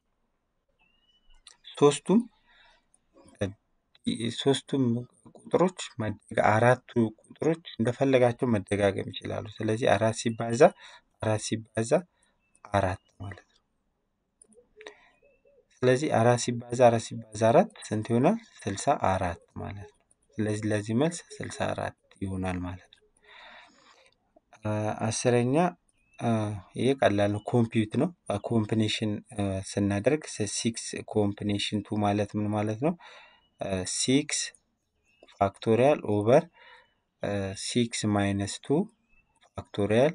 ሶስቱም ሶስቱም ቁጥሮች አራቱ ቁጥሮች እንደፈለጋቸው መደጋገም ይችላሉ። ስለዚህ አራት ሲባዛ አራት ሲባዛ አራት ማለት ነው። ስለዚህ አራት ሲባዛ አራት ሲባዛ አራት ስንት ይሆናል? ስልሳ አራት ማለት ነው። ስለዚህ ለዚህ መልስ ስልሳ አራት ይሆናል ማለት ነው። አስረኛ ይሄ ቀላል ነው። ኮምፒውት ነው። ኮምቢኔሽን ስናደርግ ሲክስ ኮምቢኔሽን ቱ ማለት ምን ማለት ነው? ሲክስ ፋክቶሪያል ኦቨር ሲክስ ማይነስ ቱ ፋክቶሪያል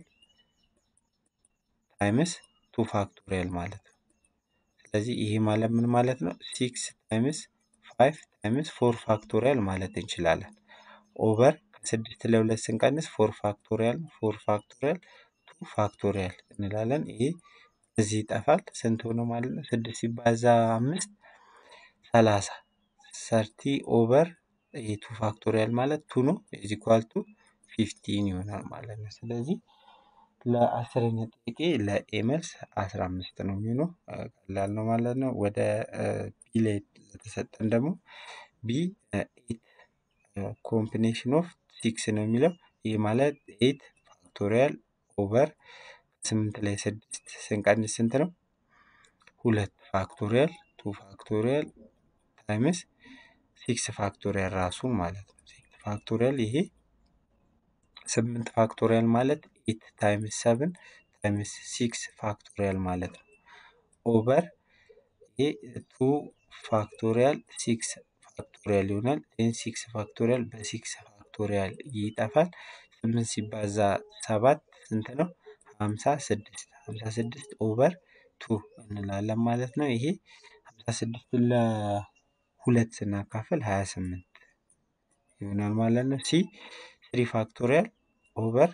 ታይምስ ቱ ፋክቶሪያል ማለት ነው። ስለዚህ ይሄ ማለት ምን ማለት ነው? ሲክስ ታይምስ ፋይቭ ታይምስ ፎር ፋክቶሪያል ማለት እንችላለን። ኦቨር ከስድስት ለሁለት ስንቀንስ ፎር ፋክቶሪያል ፎር ፋክቶሪያል ቱ ፋክቶሪያል እንላለን። ይሄ እዚህ ይጠፋል። ስንት ሆነ ማለት ነው? ስድስት ሲባዛ አምስት ሰላሳ ሰርቲ ኦቨር ይሄ ቱ ፋክቶሪያል ማለት ቱ ነው። ኢዝ ኢኳል ቱ ፊፍቲን ይሆናል ማለት ነው። ስለዚህ ለአስረኛ ጥያቄ ለኤ መልስ አስራ አምስት ነው የሚሆነው። ቀላል ነው ማለት ነው። ወደ ቢ ላይ ለተሰጠን ደግሞ ቢ ኤት ኮምቢኔሽን ኦፍ ሲክስ ነው የሚለው ይህ ማለት ኤት ፋክቶሪያል ኦቨር ስምንት ላይ ስድስት ስንቀንስ ስንት ነው? ሁለት ፋክቶሪያል ቱ ፋክቶሪያል ታይምስ ሲክስ ፋክቶሪያል ራሱን ማለት ነው። ሲክስ ፋክቶሪያል ይሄ ስምንት ፋክቶሪያል ማለት ኤት ታይምስ ሰብን ታይምስ ሲክስ ፋክቶሪያል ማለት ነው። ኦቨር ይሄ ቱ ፋክቶሪያል ሲክስ ፋክቶሪያል ይሆናል። ይህን ሲክስ ፋክቶሪያል በሲክስ ፋክቶሪያል ይጠፋል። ስምንት ሲባዛ ሰባት ስንት ነው? ሀምሳ ስድስት ሀምሳ ስድስት ኦቨር ቱ እንላለን ማለት ነው። ይሄ ሀምሳ ስድስቱን ለሁለት ስናካፍል ሀያ ስምንት ይሆናል ማለት ነው። ሲ ስሪ ፋክቶሪያል ኦቨር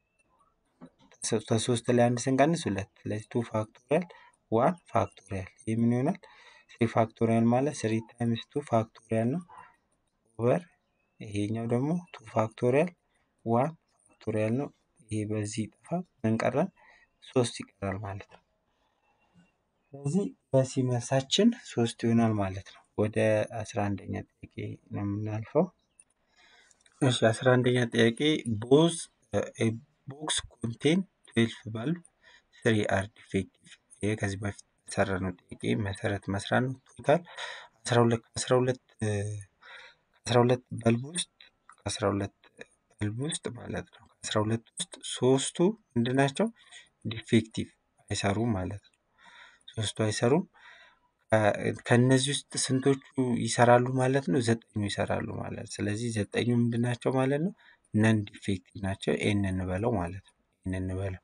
ከሶስት ላይ አንድ ስንቀንስ ሁለት ስለዚህ ቱ ፋክቶሪያል ዋን ፋክቶሪያል ይህ ምን ይሆናል? ስሪ ፋክቶሪያል ማለት ስሪ ታይምስ ቱ ፋክቶሪያል ነው ኦቨር ይሄኛው ደግሞ ቱ ፋክቶሪያል ዋን ፋክቶሪያል ነው። ይሄ በዚህ ይጠፋ ምን ቀረን? ሶስት ይቀራል ማለት ነው። ስለዚህ በሲ መልሳችን ሶስት ይሆናል ማለት ነው። ወደ አስራ አንደኛ ጥያቄ ነው የምናልፈው። እሺ አስራ አንደኛ ጥያቄ ቦዝ ቦክስ ኮንቴን ትዌልፍ ባልብ ስሪ አር ዲፌክቲቭ። ይሄ ከዚህ በፊት በሰራነው ጥያቄ መሰረት መስራት ነው። ቶታል አስራ ሁለት ከአስራ ሁለት ከአስራ ሁለት በልብ ውስጥ ከአስራ ሁለት በልብ ውስጥ ማለት ነው ከአስራ ሁለት ውስጥ ሶስቱ ምንድን ናቸው? ዲፌክቲቭ አይሰሩም ማለት ነው። ሶስቱ አይሰሩም። ከእነዚህ ውስጥ ስንቶቹ ይሰራሉ ማለት ነው? ዘጠኙ ይሰራሉ ማለት ነው። ስለዚህ ዘጠኙ ምንድን ናቸው ማለት ነው? ነን ዲፌክቲቭ ናቸው። ኤን እንበለው ማለት ነው። ኤን እንበለው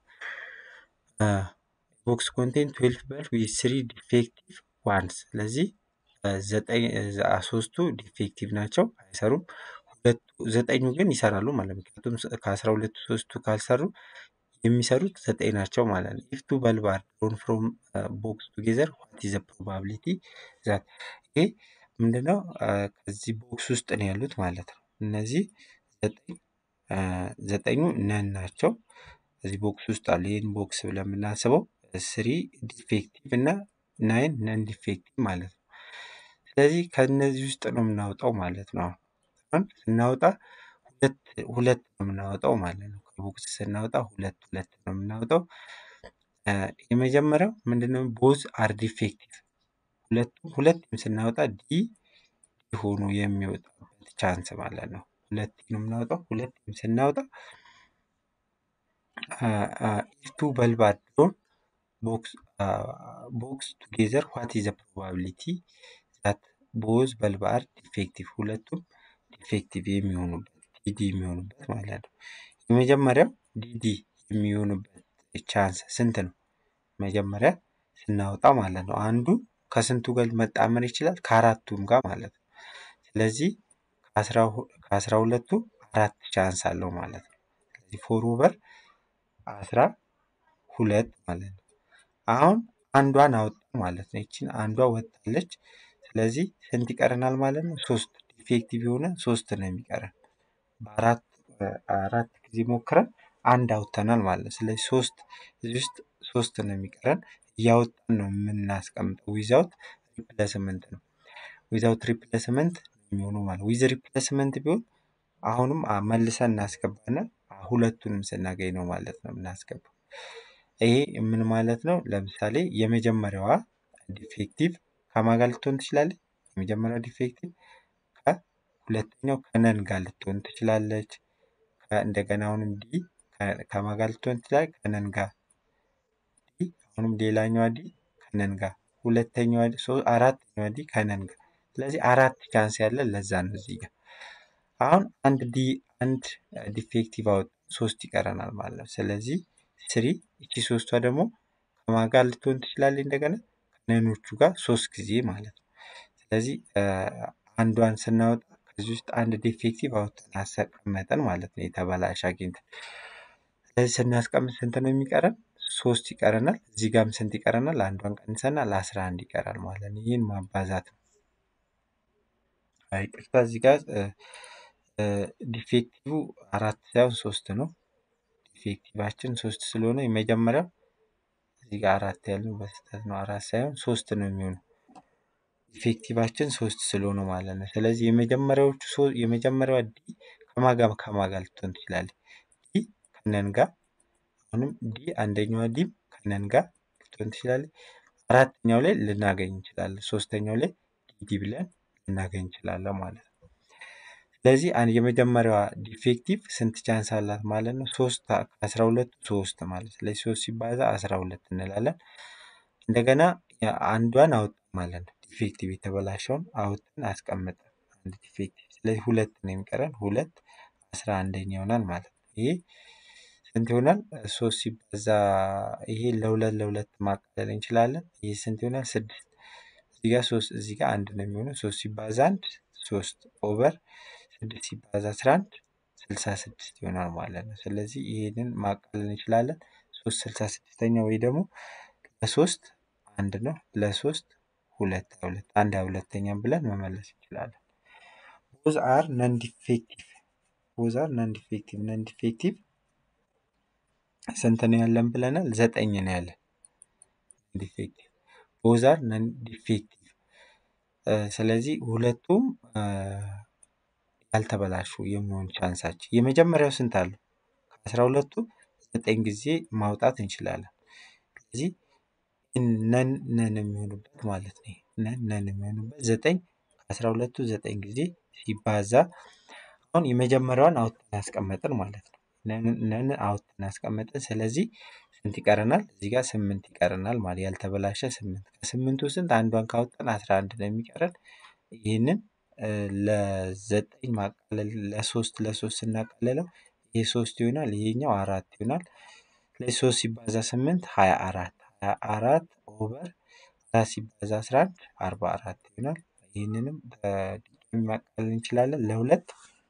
ቦክስ ኮንቴን ትዌልቭ በልብ ዊዝ ስሪ ዲፌክቲቭ ዋንስ። ስለዚህ ዘጠኝ ሶስቱ ዲፌክቲቭ ናቸው አይሰሩም። ሁለቱ ዘጠኙ ግን ይሰራሉ ማለት ነው። ምክንያቱም ከአስራ ሁለቱ ሶስቱ ካልሰሩ የሚሰሩት ዘጠኝ ናቸው ማለት ነው። ኢፍ ቱ በልብ አር ድሮን ፍሮም ቦክስ ቱጌዘር ዋት ኢዝ ዘ ፕሮባቢሊቲ ዛት ይሄ ምንድነው? ከዚህ ቦክስ ውስጥ ነው ያሉት ማለት ነው። እነዚህ ዘጠኝ ዘጠኙ ነን ናቸው። እዚህ ቦክስ ውስጥ አሉ። ይህን ቦክስ ብለን የምናስበው ስሪ ዲፌክቲቭ እና ናይን ነን ዲፌክቲቭ ማለት ነው። ስለዚህ ከእነዚህ ውስጥ ነው የምናወጣው ማለት ነው። አሁን ስናወጣ ሁለት ሁለት ነው የምናወጣው ማለት ነው። ከቦክስ ስናወጣ ሁለት ሁለት ነው የምናወጣው። የመጀመሪያው ምንድነው? ቦዝ አር ዲፌክቲቭ ሁለቱም ሁለቱም ስናወጣ ዲ ሆኖ የሚወጣበት ቻንስ ማለት ነው። ሁለት ነው የምናወጣው። ሁለቱም ስናወጣ ኢፍ ቱ በልብ አር ድሮን ቦክስ ቱጌዘር ዋት ኢዝ ዘ ፕሮባቢሊቲ ዛት ቦዝ በልብ አር ዲፌክቲቭ ሁለቱም ዲፌክቲቭ የሚሆኑበት ዲዲ የሚሆኑበት ማለት ነው። የመጀመሪያው ዲዲ የሚሆኑበት ቻንስ ስንት ነው? መጀመሪያ ስናወጣ ማለት ነው። አንዱ ከስንቱ ጋር መጣመር ይችላል? ከአራቱም ጋር ማለት ነው። ስለዚህ ከአስራ ሁለቱ አራት ቻንስ አለው ማለት ነው። ስለዚህ ፎር ኦቨር አስራ ሁለት ማለት ነው። አሁን አንዷን አወጣ ማለት ነው። ይችን አንዷ ወጣለች። ስለዚህ ስንት ይቀረናል ማለት ነው? ሶስት ዲፌክቲቭ የሆነ ሶስት ነው የሚቀረን። በአራት አራት ጊዜ ሞክረን አንድ አውጥተናል ማለት ነው። ስለዚህ ሶስት እዚህ ውስጥ ሶስት ነው የሚቀረን። እያወጣን ነው የምናስቀምጠው። ዊዛውት ሪፕሌስመንት ነው። ዊዛውት ሪፕሌስመንት የሚሆኑ ማለት ዊዝ ሪፕሌስመንት ቢሆን አሁንም መልሰን እናስገባና ሁለቱንም ስናገኝ ነው ማለት ነው የምናስገባው። ይሄ ምን ማለት ነው? ለምሳሌ የመጀመሪያዋ ዲፌክቲቭ ከማን ጋር ልትሆን ትችላለች? የመጀመሪያው ዲፌክቲቭ ከሁለተኛው ከነን ጋር ልትሆን ትችላለች። እንደገና አሁንም ዲ ከማን ጋር ልትሆን ትችላለች? ከነን ጋር ዲ አሁንም ሌላኛዋ ዲ ከነን ጋር ሁለተኛዋ አራተኛዋ ዲ ከነን ጋር ስለዚህ አራት ቻንስ ያለን ለዛ ነው እዚህ ጋር አሁን አንድ ዲ አንድ ዲፌክቲቭ አወጥ ሶስት ይቀረናል ማለት ነው። ስለዚህ ስሪ እቺ ሶስቷ ደግሞ ከማን ጋር ልትሆን ትችላለች? እንደገና ከነኖቹ ጋር ሶስት ጊዜ ማለት ነው። ስለዚህ አንዷን ስናወጣ ከዚህ ውስጥ አንድ ዲፌክቲቭ አውጥተን አስቀመጠን ማለት ነው። የተበላሽ አግኝተን ስለዚህ ስናስቀምጥ ስንት ነው የሚቀረን? ሶስት ይቀረናል። እዚህ ጋርም ስንት ይቀረናል? አንዷን ቀንሰናል። አስራ አንድ ይቀራል ማለት ነው። ይህን ማባዛት ነው። ይቅርታ እዚህ ጋር ዲፌክቲቭ አራት ሳይሆን ሶስት ነው። ዲፌክቲቫችን ሶስት ስለሆነ የመጀመሪያው እዚህ ጋር አራት ያልነው በስህተት ነው። አራት ሳይሆን ሶስት ነው የሚሆነው ኢፌክቲቫችን ሶስት ስለሆነ ማለት ነው። ስለዚህ የመጀመሪያዎቹ የመጀመሪያዋ ዲ ከማጋ ከማጋ ልትሆን ትችላለች። ዲ ከነን ጋር አሁንም ዲ አንደኛዋ ዲም ከነን ጋር ልትሆን ትችላለች። አራተኛው ላይ ልናገኝ እንችላለን። ሶስተኛው ላይ ዲዲ ብለን ልናገኝ እንችላለን ማለት ነው። ስለዚህ የመጀመሪያዋ ዲፌክቲቭ ስንት ቻንስ አላት ማለት ነው? ሶስት ከአስራ ሁለቱ ሶስት ማለት ስለዚህ ሶስት ሲባዛ አስራ ሁለት እንላለን። እንደገና አንዷን አውጥ ማለት ነው። ዲፌክቲቭ የተበላሸውን አውጥን አስቀምጠን አንድ ዲፌክቲቭ ስለዚህ ሁለት ነው የሚቀረን። ሁለት አስራ አንደኛ ይሆናል ማለት ነው። ይሄ ስንት ይሆናል? ሶስት ሲባዛ ይሄ ለሁለት ለሁለት ማቃለል እንችላለን። ይሄ ስንት ይሆናል? ስድስት እዚህ ጋር ሶስት እዚህ ጋር አንድ ነው የሚሆነው። ሶስት ሲባዛ አንድ ሶስት ኦቨር ስድስት ሲባዛ አስራ አንድ ስልሳ ስድስት ይሆናል ማለት ነው። ስለዚህ ይሄንን ማቃለል እንችላለን። ሶስት ስልሳ ስድስተኛ ወይ ደግሞ ለሶስት አንድ ነው ለሶስት ሁለት ሁለት አንድ ሁለተኛም ብለን መመለስ እንችላለን። ቦዝ አር ነን ዲፌክቲቭ ቦዝ አር ነን ዲፌክቲቭ ነን ዲፌክቲቭ ስንት ነው ያለን ብለናል? ዘጠኝ ነው ያለን ዲፌክቲቭ ቦዝ አር ነን ዲፌክቲቭ ስለዚህ ሁለቱም ያልተበላሹ የመሆን ቻንሳቸው የመጀመሪያው ስንት አለው? ከአስራ ሁለቱ ዘጠኝ ጊዜ ማውጣት እንችላለን። ስለዚህ ነን ነን የሚሆኑበት ማለት ነው። ነን ነን የሚሆኑበት ዘጠኝ ከአስራ ሁለቱ ዘጠኝ ጊዜ ሲባዛ አሁን የመጀመሪያዋን አውጥተን ያስቀመጥን ማለት ነው። ነን አውጥተን ያስቀመጥን ስለዚህ ስንት ይቀረናል? እዚህ ጋር ስምንት ይቀረናል ማለት ያልተበላሸ ስምንት ከስምንቱ ስንት አንዷን ካወጣን አስራ አንድ ነው የሚቀረን። ይህንን ለዘጠኝ ማቃለል ለሶስት ለሶስት ስናቃልለው ይሄ ሶስት ይሆናል፣ ይሄኛው አራት ይሆናል። ስለዚህ ሶስት ሲባዛ ስምንት ሀያ አራት ሀያ አራት ኦቨር አራት ሲባዛ አስራ አንድ አርባ አራት ይሆናል። ይህንንም በድጋሚ ማቃለል እንችላለን ለሁለት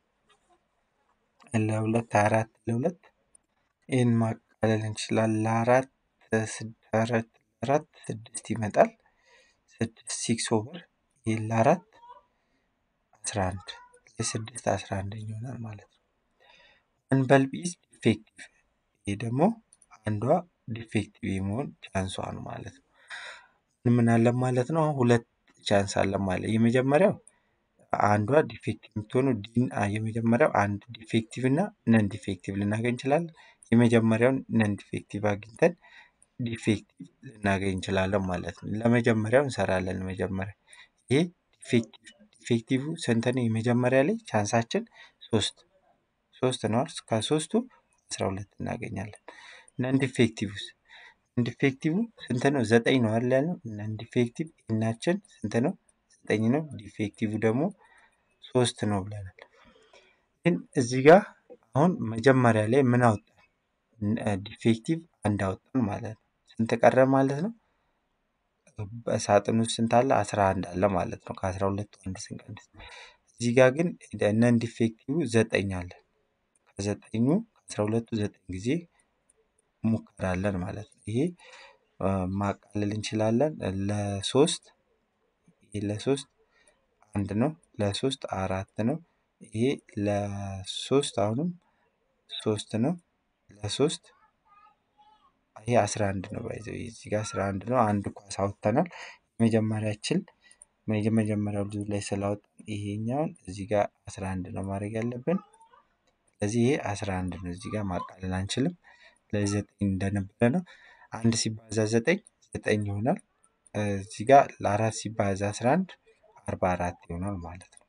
ለሁለት ሀያ አራት ለሁለት ይህን ማቃለል እንችላለን ለአራት አራት አራት ስድስት ይመጣል። ስድስት ሲክስ ኦቨር ይህ ለአራት አስራ አንድ የስድስት አስራ አንደኛ ይሆናል ማለት ነው። ዋን በልብ ኢዝ ዲፌክቲቭ ይህ ደግሞ አንዷ ዲፌክቲቭ የመሆን ቻንሷ ነው ማለት ነው። ምን አለን ማለት ነው? አሁን ሁለት ቻንስ አለን ማለት የመጀመሪያው አንዷ ዲፌክቲቭ የምትሆነው ዲን የመጀመሪያው አንድ ዲፌክቲቭ እና ነን ዲፌክቲቭ ልናገኝ እንችላለን። የመጀመሪያውን ነን ዲፌክቲቭ አግኝተን ዲፌክቲቭ ልናገኝ እንችላለን ማለት ነው። ለመጀመሪያው እንሰራለን። መጀመሪያ ይሄ ዲፌክቲቭ ዲፌክቲቭ ስንት ነው? የመጀመሪያ ላይ ቻንሳችን ሶስት ሶስት ነው። ከሶስቱ አስራ ሁለት እናገኛለን። ነን ዲፌክቲቭስ ነን ዲፌክቲቭ ስንት ነው? ዘጠኝ ነው አይደል ያልነው? ነን ዲፌክቲቭ እናችን ስንት ነው? ዘጠኝ ነው። ዲፌክቲቭ ደግሞ ሶስት ነው ብለናል። ግን እዚህ ጋር አሁን መጀመሪያ ላይ ምን አወጣን? ዲፌክቲቭ አንድ አወጣን ማለት ነው። ስንት ቀረ ማለት ነው? በሳጥን ውስጥ ስንት አለ? አስራ አንድ አለ ማለት ነው። ከአስራ ሁለቱ አንድ ስንቀንስ እዚህ ጋር ግን ነን ዲፌክቲቭ ዘጠኝ አለ። ከዘጠኙ ከአስራ ሁለቱ ዘጠኝ ጊዜ ሙከራ አለን ማለት ነው። ይሄ ማቃለል እንችላለን። ለሶስት ይሄ ለሶስት አንድ ነው። ለሶስት አራት ነው። ይሄ ለሶስት አሁንም ሶስት ነው። ለሶስት ይሄ አስራ አንድ ነው። ባይዘው እዚህ ጋር አስራ አንድ ነው። አንድ ኳስ አውጥተናል። የመጀመሪያችን የመጀመሪያው ልጁ ላይ ስላወጣን ይሄኛውን እዚህ ጋር አስራ አንድ ነው ማድረግ ያለብን። ስለዚህ ይሄ አስራ አንድ ነው። እዚህ ጋር ማቃለል አንችልም። ስለዚህ ዘጠኝ እንደነበረ ነው። አንድ ሲባዛ ዘጠኝ ዘጠኝ ይሆናል። እዚህ ጋር ለአራት ሲባዛ አስራ አንድ አርባ አራት ይሆናል ማለት ነው።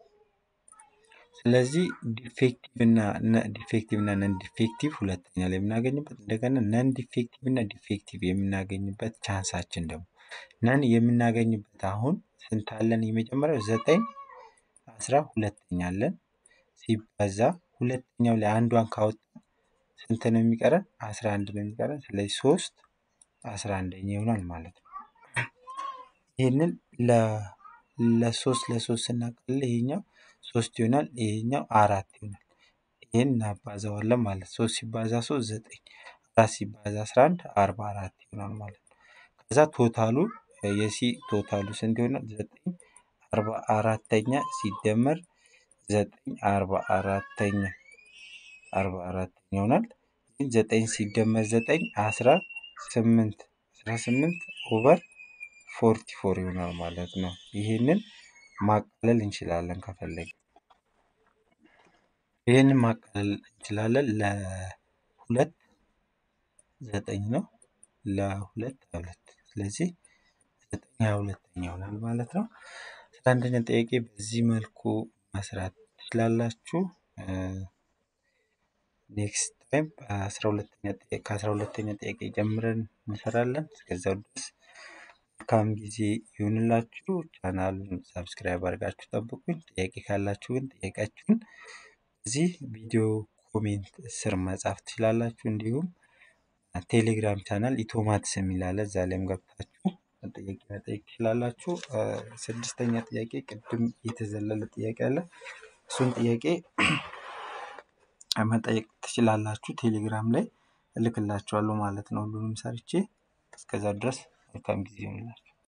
ስለዚህ ዲፌክቲቭ እና ዲፌክቲቭ እና ነን ዲፌክቲቭ ሁለተኛ ላይ የምናገኝበት እንደገና ነን ዲፌክቲቭ እና ዲፌክቲቭ የምናገኝበት ቻንሳችን ደግሞ ነን የምናገኝበት አሁን ስንት አለን? የመጀመሪያው ዘጠኝ አስራ ሁለተኛ አለን ሲባዛ ሁለተኛው ላይ አንዷን ካወጣ ስንት ነው የሚቀረን? አስራ አንድ ነው የሚቀረን። ስለዚህ ሶስት አስራ አንደኛ ይሆናል ማለት ነው። ይህንን ለሶስት ለሶስት ስናቀልል ይሄኛው ሶስት ይሆናል። ይሄኛው አራት ይሆናል። ይህን እናባዛዋለን ማለት ሶስት ሲባዛ ሶስት ዘጠኝ አራት ሲባዛ አስራ አንድ አርባ አራት ይሆናል ማለት ነው። ከዛ ቶታሉ የሲ ቶታሉ ስንት ይሆናል? ዘጠኝ አርባ አራተኛ ሲደመር ዘጠኝ አርባ አራተኛ አርባ አራተኛ ይሆናል። ግን ዘጠኝ ሲደመር ዘጠኝ አስራ ስምንት አስራ ስምንት ኦቨር ፎርቲ ፎር ይሆናል ማለት ነው። ይህንን ማቃለል እንችላለን ከፈለግን ይህንን ማቃለል እንችላለን። ለሁለት ዘጠኝ ነው። ለሁለት ሀያ ሁለት ስለዚህ ዘጠኝ ሀያ ሁለተኛ ይሆናል ማለት ነው። አስራ አንደኛ ጥያቄ በዚህ መልኩ መስራት ትችላላችሁ። ኔክስት ታይም አስራ ሁለተኛ ጥያቄ ከአስራ ሁለተኛ ጥያቄ ጀምረን እንሰራለን። እስከዚያው ድረስ መልካም ጊዜ ይሁንላችሁ። ቻናሉን ሰብስክራይብ አድርጋችሁ ጠብቁኝ። ጥያቄ ካላችሁ ግን ጥያቄያችሁን እዚህ ቪዲዮ ኮሜንት ስር መጻፍ ትችላላችሁ። እንዲሁም ቴሌግራም ቻናል ኢቶማትስ የሚል አለ። እዛ ላይም ገብታችሁ ጥያቄ መጠየቅ ትችላላችሁ። እ፣ ስድስተኛ ጥያቄ ቅድም የተዘለለ ጥያቄ አለ። እሱን ጥያቄ መጠየቅ ትችላላችሁ። ቴሌግራም ላይ እልክላችኋለሁ ማለት ነው። ሁሉንም ሰርቼ እስከዛ ድረስ መልካም ጊዜ ይሆንላችሁ።